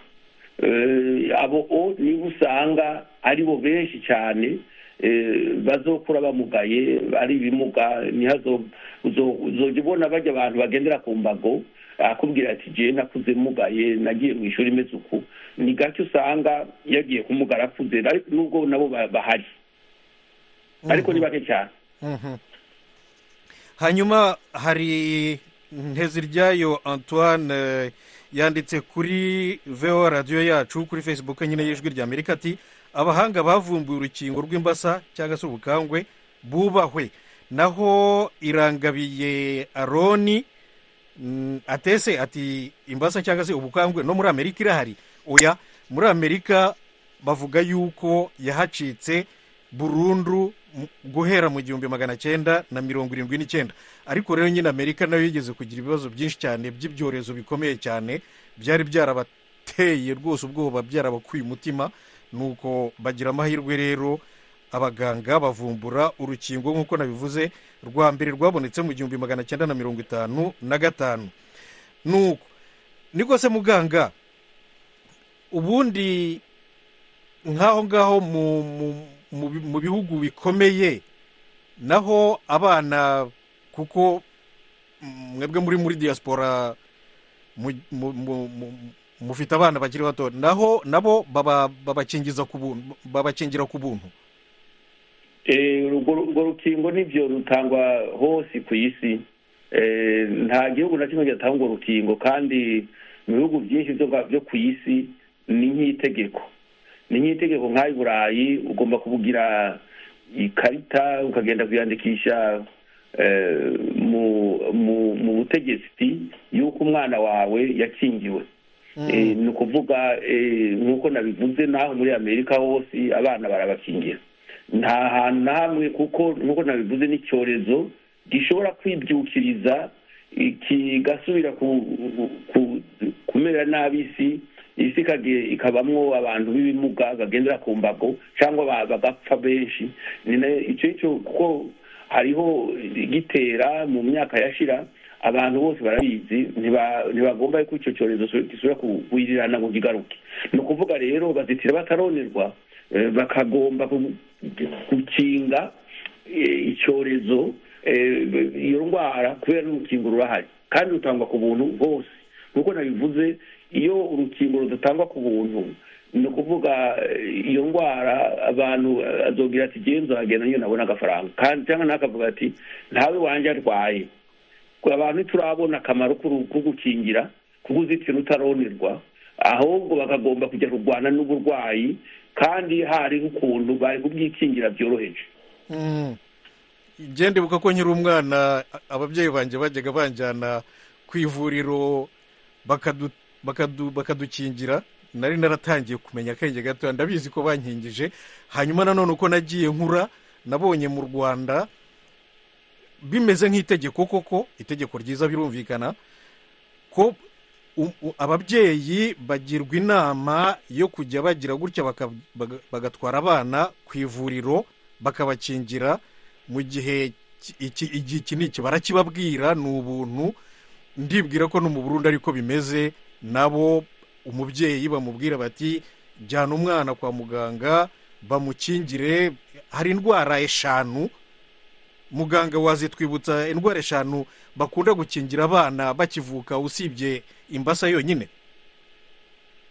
Eh, abo o niba usanga ari bo benshi cyane eh, bazokura bamugaye ari ibimuga ntihazo uzo- uzojya ubona bajya abantu bagendera ku mbago akubwira ati je nakuze mugaye nagiye mu ishuri imeze uku ni gake usanga yagiye kumugara akuze ariko nubwo nabo ba- bahari ariko ni bake cyane Mhm. hanyuma hari nteziryayo antoine eh, yanditse kuri vo radiyo yacu kuri facebook nyine y'ijwi rya amerika ati abahanga bavumbuye urukingo rw'imbasa cyangwa se ubukangwe bubahwe naho irangabiye aroni Mm, atese ati imbasa cyangwa se ubukangwe no muri amerika irahari oya muri amerika bavuga yuko yahacitse burundu mu- guhera mu gihumbi magana cyenda na mirongo irindwi n'icyenda ariko rero nyine amerika nayo yigeze kugira ibibazo byinshi cyane by'ibyorezo bikomeye cyane byari byarabateye rwose ubwoba byarabakuye umutima nuko bagira amahirwe rero abaganga bavumbura urukingo nk'uko nabivuze rwa mbere rwabonetse mu gihumbi magana cyenda na mirongo itanu na gatanu nuko niko se muganga ubundi nk'aho ngaho mu, mu, mu, bi- mu bihugu bikomeye naho abana kuko mm, mwebwe muri muri diaspora mu- mu- mu- mu- mufite abana bakiri bato naho nabo baba- babakingiza ku buntu babakingira ku buntu Eh, urwo urwo rukingo nibyo rutangwa hose ku isi Eh, nta gihugu na kimwe gitanga urwo rukingo kandi mu bihugu byinshi byo byo ku isi ni nk'itegeko ni nk'itegeko nk'ayi burayi ugomba kubugira ikarita ukagenda kuyandikisha eh, mu mu mu butegetsi y'uko umwana wawe yakingiwe Eh, ni ukuvuga eh, nk'uko nabivuze naho muri amerika hose abana barabakingira nta hantu na hamwe kuko nk'uko nabivuze n'icyorezo gishobora kwibyukiriza kigasubira ku- ku- kumera nabi isi isi ikage- ikabamwo abantu b'ibimuga bagendera ku mbago cyangwa ba- bagapfa benshi ni na- icyo icyo kuko hariho igitera mu myaka yashira abantu bose barabizi ntiba- ntibagomba yuko icyo cyorezo su- gisubira ku- kuwirirana ngo kigaruke ni ukuvuga rero bazitira bataronerwa eh, bakagomba ku- gukinga eh, icyorezo eh, iyo ndwara kubera n'urukingo rurahari kandi rutangwa ku buntu bose nk'uko nabivuze iyo urukingo rudatangwa ku buntu ni ukuvuga eh, iyo ndwara abantu eh, azobwira ati genzagenda niyo nabona agafaranga kandi cyangwa nakavuga ati ntawe wanjye arwaye abantu ntiturabona akamaro k'uru- ko gukingira ko kuzitira utaronerwa ahubwo bakagomba kujya kurwana n'uburwayi kandi hari ukuntu bari kubwikingira byoroheje Mm. Njye ndibuka ko nkiri umwana a- ababyeyi banjye bajyaga banjyana ku ivuriro bakadu- bakadu- bakadukingira nari naratangiye kumenya akenge gatoya ndabizi ko bankingije hanyuma nanone uko nagiye nkura nabonye mu rwanda bimeze nk'itegeko koko itegeko ryiza birumvikana ko u- u- ababyeyi bagirwa inama yo kujya bagira gutya baka- baga- bagatwara abana ku ivuriro bakabakingira mu gihe ki- iki iki- iki ni iki barakibabwira ni ubuntu ndibwira ko no mu burundi ariko bimeze nabo umubyeyi bamubwira bati jyana umwana kwa muganga bamukingire hari indwara eshanu muganga wazitwibutsa indwara eshanu bakunda gukingira abana bakivuka usibye imbasa yonyine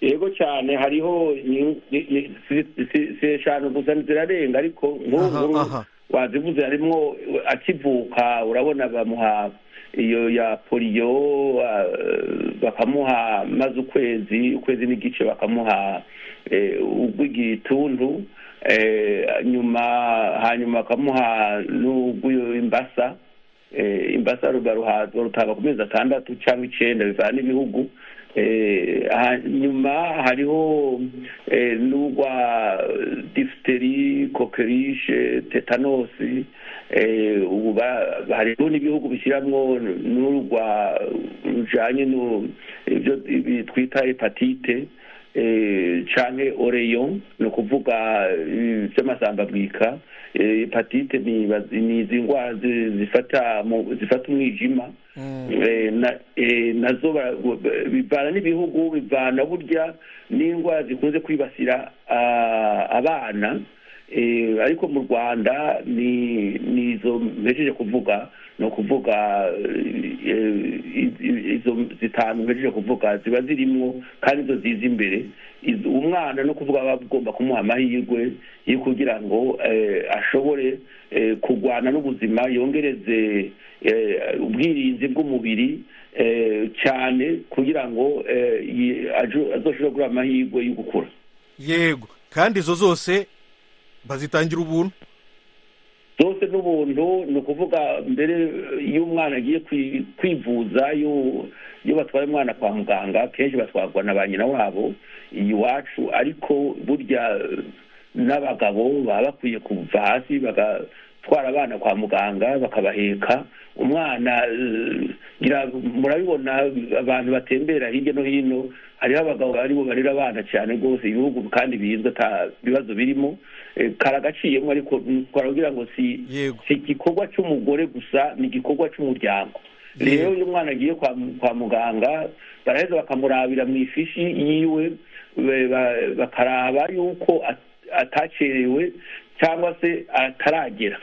yego cyane hariho ni- ni- ni- si si- si eshanu gusa zirarenga ariko nk'ubu Aha, aha. wazivuze harimo akivuka urabona bamuha iyo ya poliyo ah, bakamuha maze ukwezi ukwezi n'igice bakamuha eh, ugw'igituntu eh, nyuma hanyuma bakamuha n'ugw'imbasa eh, imbasa rugaruha rutanga ku mezi atandatu cyangwa icyenda bivana n'ibihugu Eh, ha- nyuma hariho eh, n'urwa difiteri kokerishe tetanosi eh, ubu ba- hariho n'ibihugu bishyiramwo n'urwa rujanye nu- ibyo ibi twita hepatite eh, canke oreyo ni ukuvuga eh, by'amasambabwika Eh, hepatite ni bazi- ni izi ndwara zi- zifata mu- zifata umwijima Eh, na- eh, nazo ba- ba- bivana n'ibihugu bivana burya n'indwara zikunze kwibasira ah, abana Eh, ariko mu rwanda ni ni izo mpejeje kuvuga ni ukuvuga eh, i- i- izo zitanu mpejeje kuvuga ziba zirimo kandi izo ziza imbere Izo- umwana no kuvuga aba agomba kumuha amahirwe yo kugira ngo eh, ashobore eh, kurwana n'ubuzima yongereze eh, ubwirinzi bw'umubiri eh, cyane kugira ngo eh, yi- ajo- azoshobore kugira amahirwe yo gukura yego kandi izo zose bazitangira ubuntu zose n'ubuntu ni ukuvuga mbere iyo umwana agiye kwi- kwivuza iyo iyo batwaye umwana kwa muganga kenshi batwarwa na ba nyina wabo iwacu ariko burya eh, n'abagabo baba bakwiye kuva hasi bagatwara abana kwa muganga bakabaheka umwana eh, ngira- murabibona abantu batembera hirya no hino hariho abagabo aribo barera abana cyane rwose ibihugu kandi bizwi ata bibazo birimo eh, karagaciyemo ariko twaragira ngo si yego si igikorwa cy'umugore gusa ni igikorwa cy'umuryango rero iyo umwana agiye kwa kwa muganga baraheza bakamurabira mu ifishi yiwe be- ba- bakaraba yuko at- atacerewe cyangwa se ataragera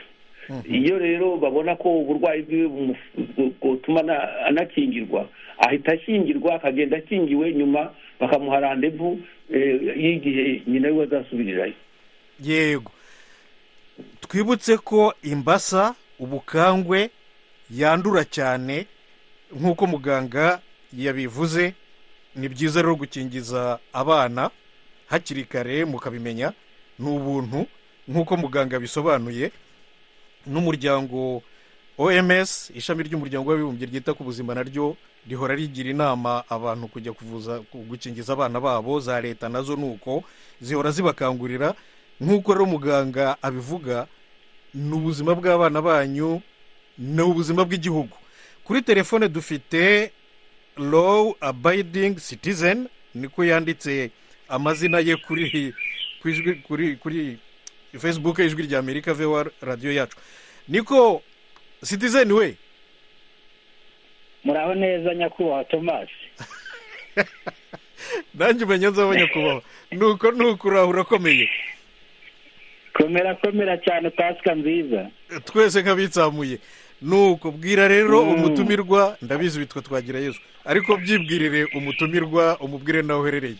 iyo rero babona ko uburwayi bwiwe bumu- bu- bwotuma ana- anakingirwa ahita akingirwa akagenda akingiwe nyuma bakamuha randevu eh, y'igihe nyina wiwe azasubirirayo yego twibutse ko imbasa ubukangwe yandura cyane nk'uko muganga yabivuze ni byiza rero gukingiza abana hakiri kare mukabimenya ni ubuntu nk'uko muganga bisobanuye n'umuryango oms ishami ry'umuryango w'abibumbye ryita ku buzima naryo rihora rigira inama abantu kujya kuvuza gukingiza abana babo za leta nazo ni uko zihora zibakangurira nk'uko rero muganga abivuga ni ubuzima bw'abana banyu ni ubuzima bw'igihugu kuri telefone dufite lowu abayidingi sitizeni niko yanditse amazina ye kuri ku ijwi kuri kuri fesibuke ijwi rya amerika vewa radiyo yacu niko sitizeni we muraho neza nyakubahwa tomasi nanjye umenya nzaba nyakubahwa nuko nuko urahura urakomeye komera komera cyane pasika nziza twese nk'abitsamuye nuko bwira rero umutumirwa ndabizi witwa twagira yesu ariko byibwirire umutumirwa umubwire nawe uherereye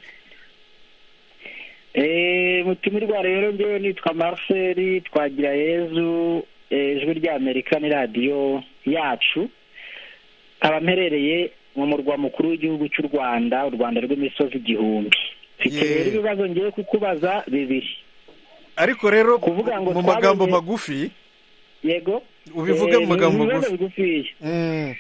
eee mutumirwa rero ngewe nitwa marcel twagira yezu ijwi rya amerika ni radiyo yacu nkaba mperereye mu murwa mukuru w'igihugu cy'u rwanda u rwanda rw'imisozi igihumbi mfite Yeah. rero ibibazo ngewe kukubaza bibiri ariko rero Kuvuga ngo mu magambo twabonye- magufi yego ubivuge Eh, mu magambo ni ibibazo magufi bigufiya Mm,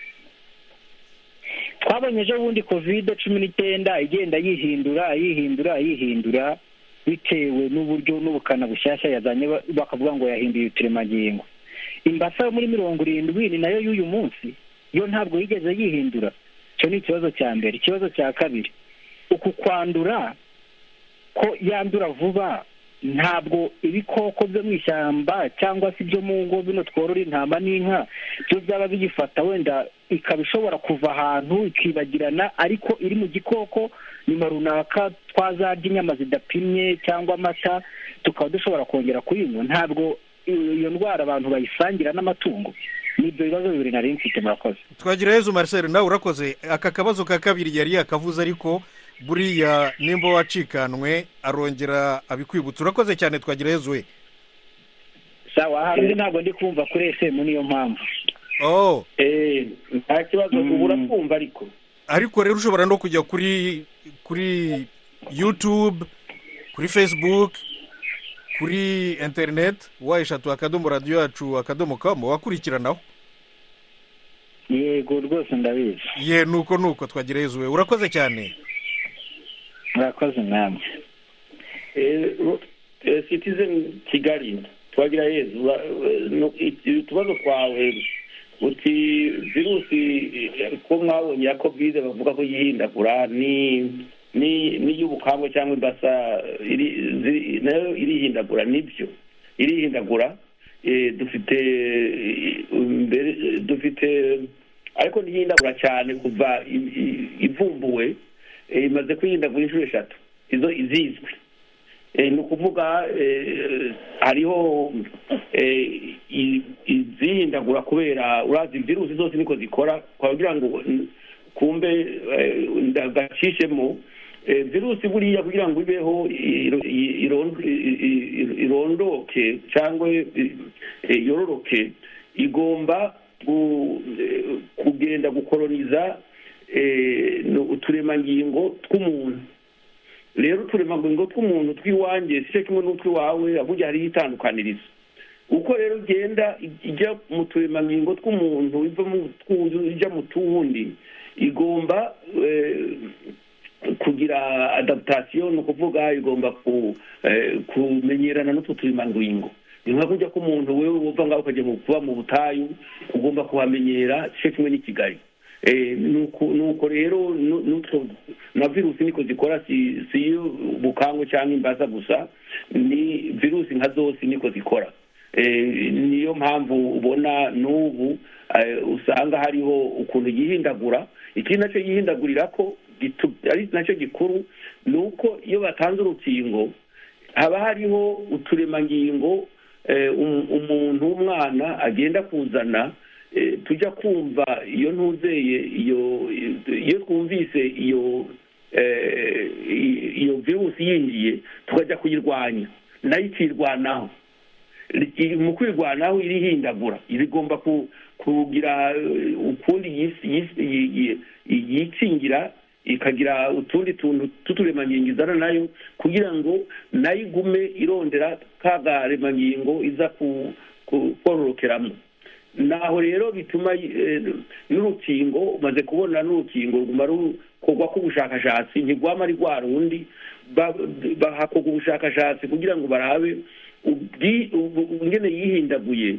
twabonye ejo bundi kovide cumi n'icyenda igenda yihindura yihindura yihindura bitewe n'uburyo n'ubukana bushyashya yazanye ba- bakavuga ngo yahinduye uturemangingo imbasa yo muri mirongo irindwi ni nayo y'uyu munsi yo ntabwo yigeze yihindura icyo ni ikibazo cya mbere ikibazo cya kabiri uku kwandura ko yandura vuba ntabwo ibikoko byo mu ishyamba cyangwa se ibyo mu ngo bino tworora intama n'inka byo byaba biyifata wenda ikaba ishobora kuva ahantu ikibagirana ariko iri mu gikoko nyuma runaka twazarya inyama zidapimye cyangwa amata tukaba dushobora kongera kuyinywa ntabwo iyo ndwara abantu bayisangira n'amatungo ni ibyo bibazo bibiri nari mfite murakoze twagira yezu marcel nawe urakoze aka kabazo ka kabiri yari yakavuze ariko buriya nimba wacikanwe arongera abikwibutsa urakoze cyane twagira yezu we sawa hari undi ntabwo ndi kumva kuri efemu niyo mpamvu oh Eh, nta kibazo ubu urakumva ariko ariko rero ushobora no kujya kuri kuri yutube kuri facebook kuri interineti wa eshatu akadomo radiyo yacu akadomo kamu wakurikiranaho yego rwose ndabizi ye nuko nuko twagira yezu we urakoze cyane murakoze namwe Eh, ro- eh, citizen kigali twagira yezu ura- eh, no- i- utubazo twawe uti virusi eh, ko mwabonye ya kovide bavuga ko yihindagura ni ni n'iy'ubukangwe cyangwa imbasa iri- ziri- nayo irihindagura nibyo irihindagura Eh, dufite eh, imbere eh, dufite ariko ntiyindagura cyane kuva i- i- ivumbuwe eh, imaze kwiyindagura inshuro eshatu izo izizwi Eh, ni ukuvuga eh, hariho eh, i- izihindagura kubera urazi virusi zose niko zikora kugira ngo n- kumbe eh, ndagacishemo Eh, virusi buriya kugira ngo ibeho iro- i- iron- i- i- irondoke cyangwa eh, eh, yororoke igomba gu- eh, kugenda gukoroniza eh, no- uturemangingo tw'umuntu rero uturemangingo tw'umuntu tw'iwanjye si cyo kimwe n'utw'iwawe ahubwo hariho itandukanirizo uko rero ugenda ij- ijya mu turemangingo tw'umuntu iva mu twundi ijya mu tuwundi igomba eh, kugira adaptation ni ukuvuga igomba ku- eh, kumenyerana n'utwo turemangingo ni nka kujya k'umuntu wewe wumva ngaho ukajya mu- kuba mu butayu ugomba kuhamenyera si cyo kimwe n'i kigali Eh, nuko nuko rero nu- nutwo na virusi niko zikora si si iy'ubukangwe cyangwa imbaza gusa ni virusi nka zose niko zikora Eh, niyo mpamvu ubona n'ubu eh, usanga hariho ukuntu yihindagura ikindi nacyo yihindagurira ko gitu- ari nacyo gikuru ni uko iyo batanze urukingo haba hariho uturemangingo eh, um- umuntu w'umwana agenda kuzana eh, tujya kumva iyo ntuzeye iyo iyo twumvise iyo eh, i- iyo virusi yinjiye tukajya kuyirwanya nayo ikirwanaho Iri- mu kwirwanaho irihindagura igomba ku- kugira eh, ukundi yis- yis- yi- yi- yi- yikingira ikagira utundi tuntu tw'uturemangingo izana nayo kugira ngo nayo igume irondera ka garemangingo iza ku- ku- kororokeramo naho rero bituma eh, n'urukingo umaze kubona n'urukingo ruguma rukorwako ubushakashatsi ntirwama ari rwa rundi ba- bahakorwa ubushakashatsi kugira ngo barabe ubwi- ubu- ubu- ingene yihindaguye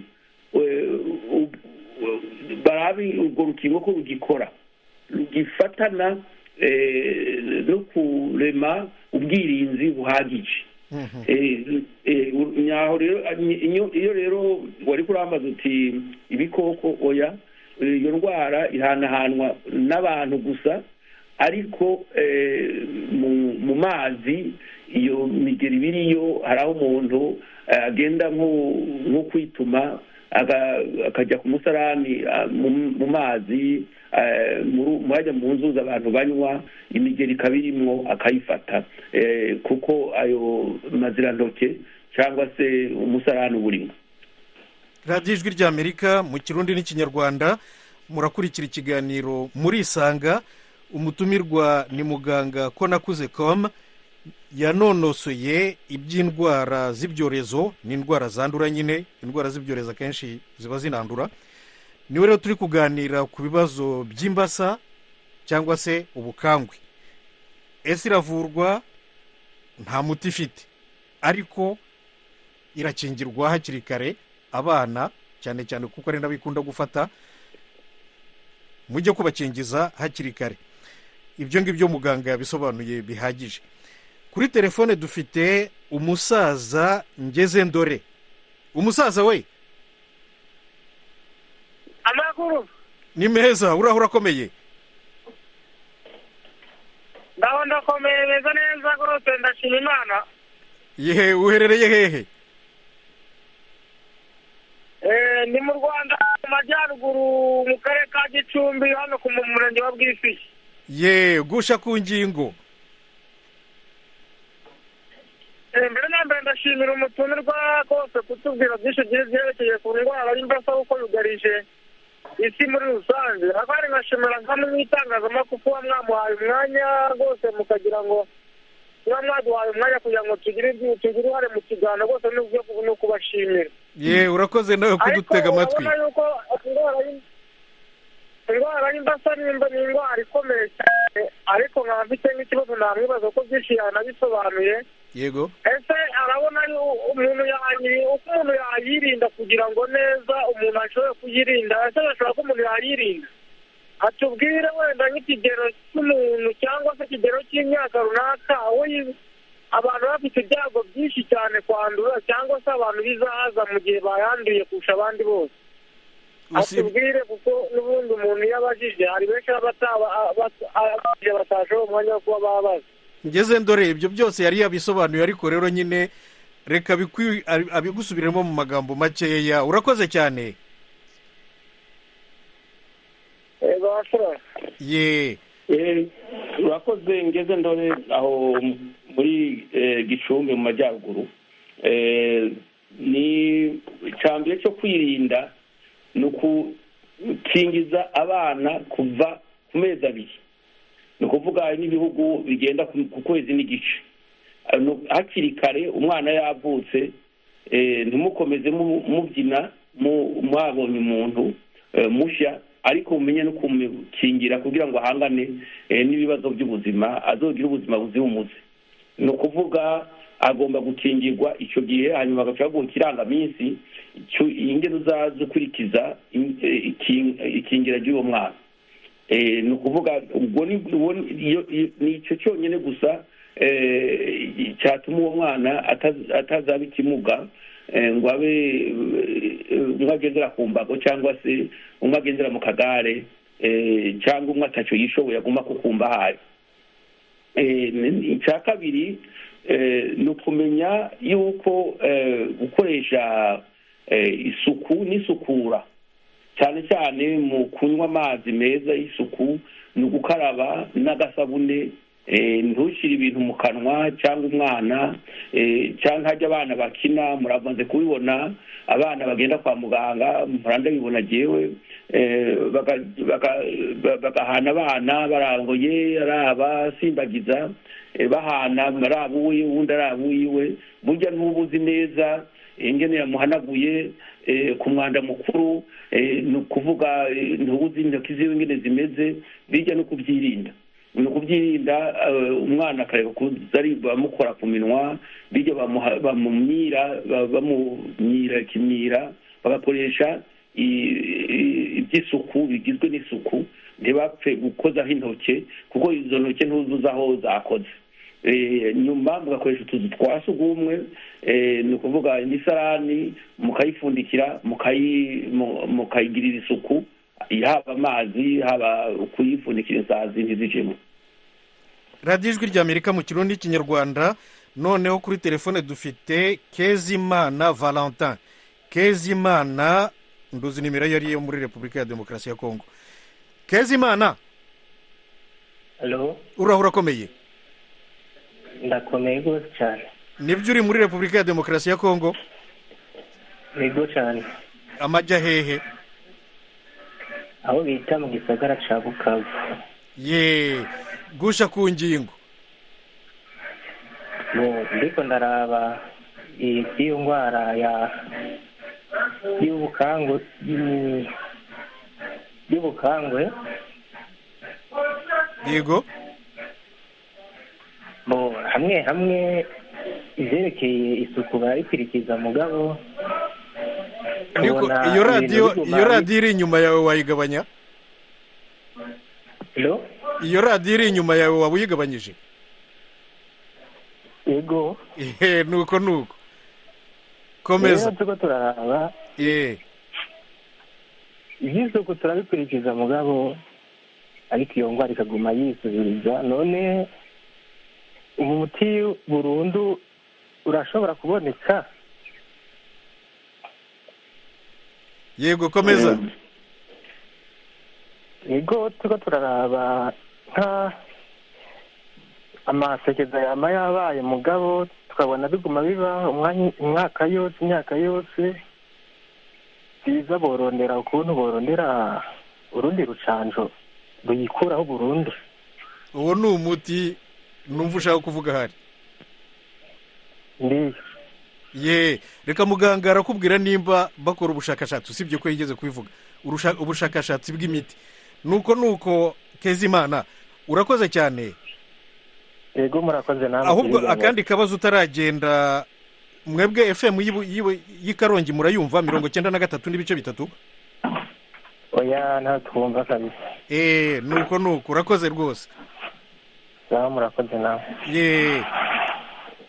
eh, ub- barabi urwo rukingo ko rugikora rugifatana no kurema ubwirinzi buhagije nyaho rero iyo rero wari kurambaza uti ibikoko oya iyo ndwara ihanahanwa n'abantu gusa ariko mu mazi iyo migeri ibiriyo hari aho umuntu agenda nko kwituma akajya ku musarani mu mazi murajya mu nzuzi abantu banywa imigeri ikaba irimo akayifata kuko ayo mazirantoke cyangwa se umusarani uba urimo radiyo ijwi ry'amerika mu kirundi n'ikinyarwanda murakurikira ikiganiro murisanga umutumirwa ni muganga ko nakuze komu yanonosoye iby'indwara z'ibyorezo ni indwara zandura nyine indwara z'ibyorezo akenshi ziba zinandura niwe rero turi kuganira ku bibazo by'imbasa cyangwa se ubukangwe ese iravurwa nta muti ifite ariko irakingirwa hakiri kare abana cyane cyane kuko ari n'abikunda gufata mujye kubakingiza hakiri kare ibyo ngibyo muganga yabisobanuye bihagije kuri telefone dufite umusaza ngeze ndore umusaza we amaguru ni meza uraho urakomeye ndaho ndakomeye meza neza rwose ndashima imana yehe uherereye hehe ni mu rwanda mu majyaruguru mu karere ka gicumbi hano ku murenge wa bwisi ye gusha ku ngingo mbere na mbere ndashimira umutumirwa kose kutubwira byinshi byerekeye ku ndwara y'imbasa kuko yugarije isi muri rusange ahari nkashimira nk'amwe mu itangazamakuru kuba mwamuhaye umwanya rwose mukagira ngo kuba mwaduhaye umwanya kugira ngo tugire tugire uruhare mu kiganiro rwose ni ukubashimira ye urakoze nawe kudutega amatwi ariko urabona yuko indwara y'imbasa ni indwara ikomeye cyane ariko nkaba mfite nk'ikibazo namwibaza ko byinshi yanabisobanuye yego ese arabona umuntu uko umuntu yayirinda kugira ngo neza umuntu ashobore kuyirinda ese ashobora ko umuntu yayirinda atubwire wenda nk'ikigero cy'umuntu cyangwa se ikigero cy'imyaka runaka aho abantu bafite ibyago byinshi cyane kwandura cyangwa se abantu bizahaza mu gihe bayanduye kurusha abandi bose atubwire kuko n'ubundi umuntu iyo abajije hari benshi abajije batashoboye umwanya wo kuba babaza ngeze ndore ibyo byose yari yabisobanuye ariko rero nyine reka abigusubiremo mu magambo makeya urakoze cyane ye urakoze ngeze ndore aho muri gicumbi mu majyaruguru ni icambere cyo kwirinda ni ugukingiza abana kuva ku mezi abiri ni ukuvuga hari n'ibihugu bigenda ku kwezi n'igice hakiri kare umwana yavutse ntimukomeze mubyina mwabonye umuntu mushya ariko mumenye no kumukingira kugira ngo ahangane n'ibibazo by'ubuzima azogire ubuzima buzira umuze ni ukuvuga agomba gukingirwa icyo gihe hanyuma agashobora ikirangaminsi ingero uzaza ukurikiza ikingira ry'uwo mwana ni ukuvuga ubwo ni icyo cyonyine gusa cyatuma uwo mwana atazaba ikimuga ngo abe umwe agendera ku mbago cyangwa se umwe agendera mu kagare cyangwa umwe atacyo yishoboye aguma kukumva ahari icya kabiri ni ukumenya yuko gukoresha isuku n'isukura cyane cyane mu kunywa amazi meza y'isuku ni ugukaraba n'agasabune ntushyire ibintu mu kanwa cyangwa umwana cyangwa hajya abana bakina muramaze kubibona abana bagenda kwa muganga muranda bibona yewe bagahana abana barangoye araba simbagiza bahana araba uwiwe uwundi araba uwiwe burya ntubuzi neza ingene yamuhanaguye ku mwanda mukuru ni ukuvuga ntubuze intoki ziwe ingene zimeze bijya no kubyirinda ni ukubyirinda umwana akareka kuzari bamukora ku minwa bijya bamumyira bamumyira ikimyira bagakoresha iby'isuku bigizwe n'isuku ntibapfe gukozaho intoki kuko izo ntoki ntuzuze aho zakoze nyuma mugakoresha utuzu twa sugumwe ni ukuvuga imisarani mukayipfundikira mukayigirira isuku haba amazi haba kuyipfundikira isazi ntizijemo radiyo ijwi ry'amerika mu kirundi kinyarwanda noneho kuri telefone dufite kezimana valentin kezimana nduzi nimero iyo ariyo muri repubulika ya demokarasi ya kongo kezimana urahura urakomeye ndakomeye rwose cyane nibyo uri muri repubulika ya demokarasi ya kongo yego cyane amajya hehe aho bita mu gisagara cya bukavu yeee gusha ku ngingo ndiko ndaraba iyo ndwara ya y'ubukangwe y'ubukangwe yego hamwe hamwe izerekeye isuku barikurikiza mugabo iyo radiyo iyo radiyo iri inyuma yawe wayigabanya iyo radiyo iri inyuma yawe waba uyigabanyije yego nuko nuko komeza turimo turaraba iby'isuku turabikurikiza mugabo ariko iyo ndwara ikaguma yisubiriza none umuti burundu urashobora kuboneka yego komeza yego tuba turaraba nka amasekeza yaba yabaye mugabo tukabona biguma biba umwaka yose imyaka yose byiza borondera ukuntu borondera urundi rucanjo ruyikuraho burundu uwo ni umuti numva ushaka kuvuga ahari ye reka muganga arakubwira nimba bakora ubushakashatsi usibye ko yigeze kubivuga ubushakashatsi bw'imiti nuko nuko kezimana urakoze cyane yego murakoze namwe ahubwo akandi kabazo utaragenda mwebwe efemu y'ikarongi murayumva mirongo icyenda na gatatu n'ibice bitatu oya ntatwumva kabisa eee nuko nuko urakoze rwose nawe murakoze nawe yeee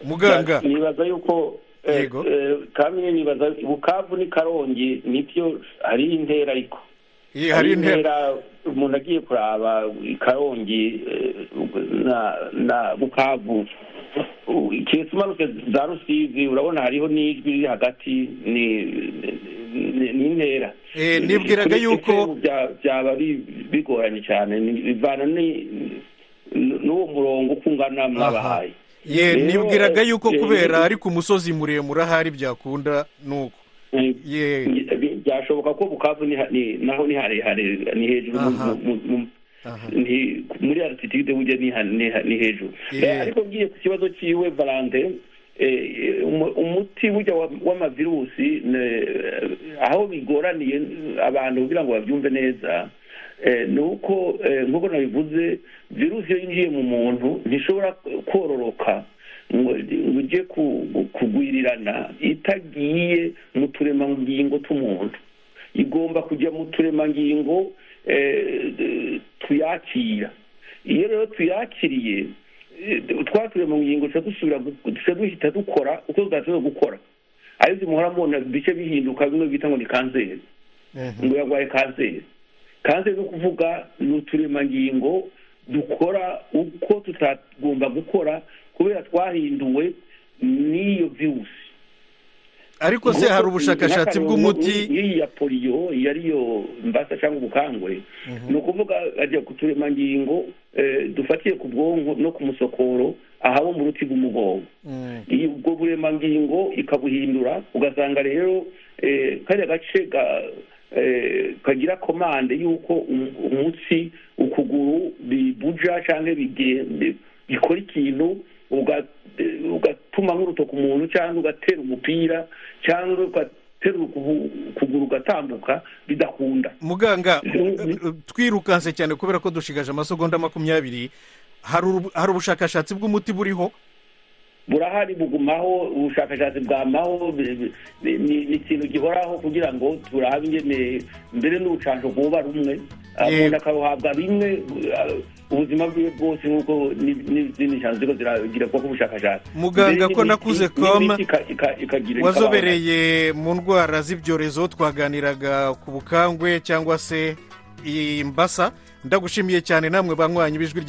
muganga nibaza yuko yego kamwe nibaza bukavu ni karongi nibyo hari intera ariko hari intera umuntu agiye kuraba karongi na bukavu keretse umanuke za rusizi urabona hariho n'ijwi riri hagati ni intera nibwiraga yuko byaba bigoranye cyane bivana ni n'uwo murongo uko ungana mwabahaye ye nibwiraga yuko kubera ari ku musozi muremure ahari byakunda nuko ye byashoboka ko bukavu naho ni harehare ni hejuru muri arititide burya ni hejuru ariko ngiye ku kibazo cyiwe valante umuti burya w'amavirusi aho bigoraniye abantu kugira ngo babyumve neza ni uko nk'uko nabivuze virusi iyo yinjiye mu muntu ntishobora kororoka ngo ujye kugwirirana itagiye mu turemangingo tw'umuntu igomba kujya mu turemangingo tuyakira iyo rero tuyakiriye twa turemangingo dushobora duhita dukora uko tudashobora gukora ariko muhora mubona bice bihinduka bimwe bita ngo ni kanseri ngo yarwaye kanseri kanseri ni ukuvuga ni uturemangingo dukora uko tutagomba gukora kubera twahinduwe n'iyo virusi ariko se hari ubushakashatsi bw'umuti nk'iya poliyo iyo ariyo mbasa cyangwa ubukangwe ni ukuvuga ajya ku turemangingo dufatiye ku bwonko no ku musokoro ahaba mu ruti rw'umugongo ubwo buremangingo ikabuhindura ugasanga rero kariya gace kagira komande y'uko umutsi ukuguru bibuja cyangwa bikora ikintu ugatuma nk'urutoki umuntu cyangwa ugatera umupira cyangwa ugatera ukuguru ugatambuka bidakunda muganga twirukanse cyane kubera ko dushigaje amasogonda makumyabiri hari ubushakashatsi bw'umuti buriho burahari bugumaho ubushakashatsi bwamaho bi- bi- ni ni ikintu gihoraho kugira ngo turabe ingene mbere n'ubucanco bwoba rumwe umuntu akabuhabwa bimwe eh, ubuzima bwiwe bwose nk'uko ni- n'izindi nshanzo ziriko ziragira bwoko ubushakashatsi Muganga Mbere ko n'imiti- nakuze n'imiti koma, ika- ika- ikagira- ikabaho. wazobereye mu ndwara z'ibyorezo twaganiraga ku bukangwe cyangwa se imbasa ndagushimiye cyane namwe banywanyi b'ijwi rya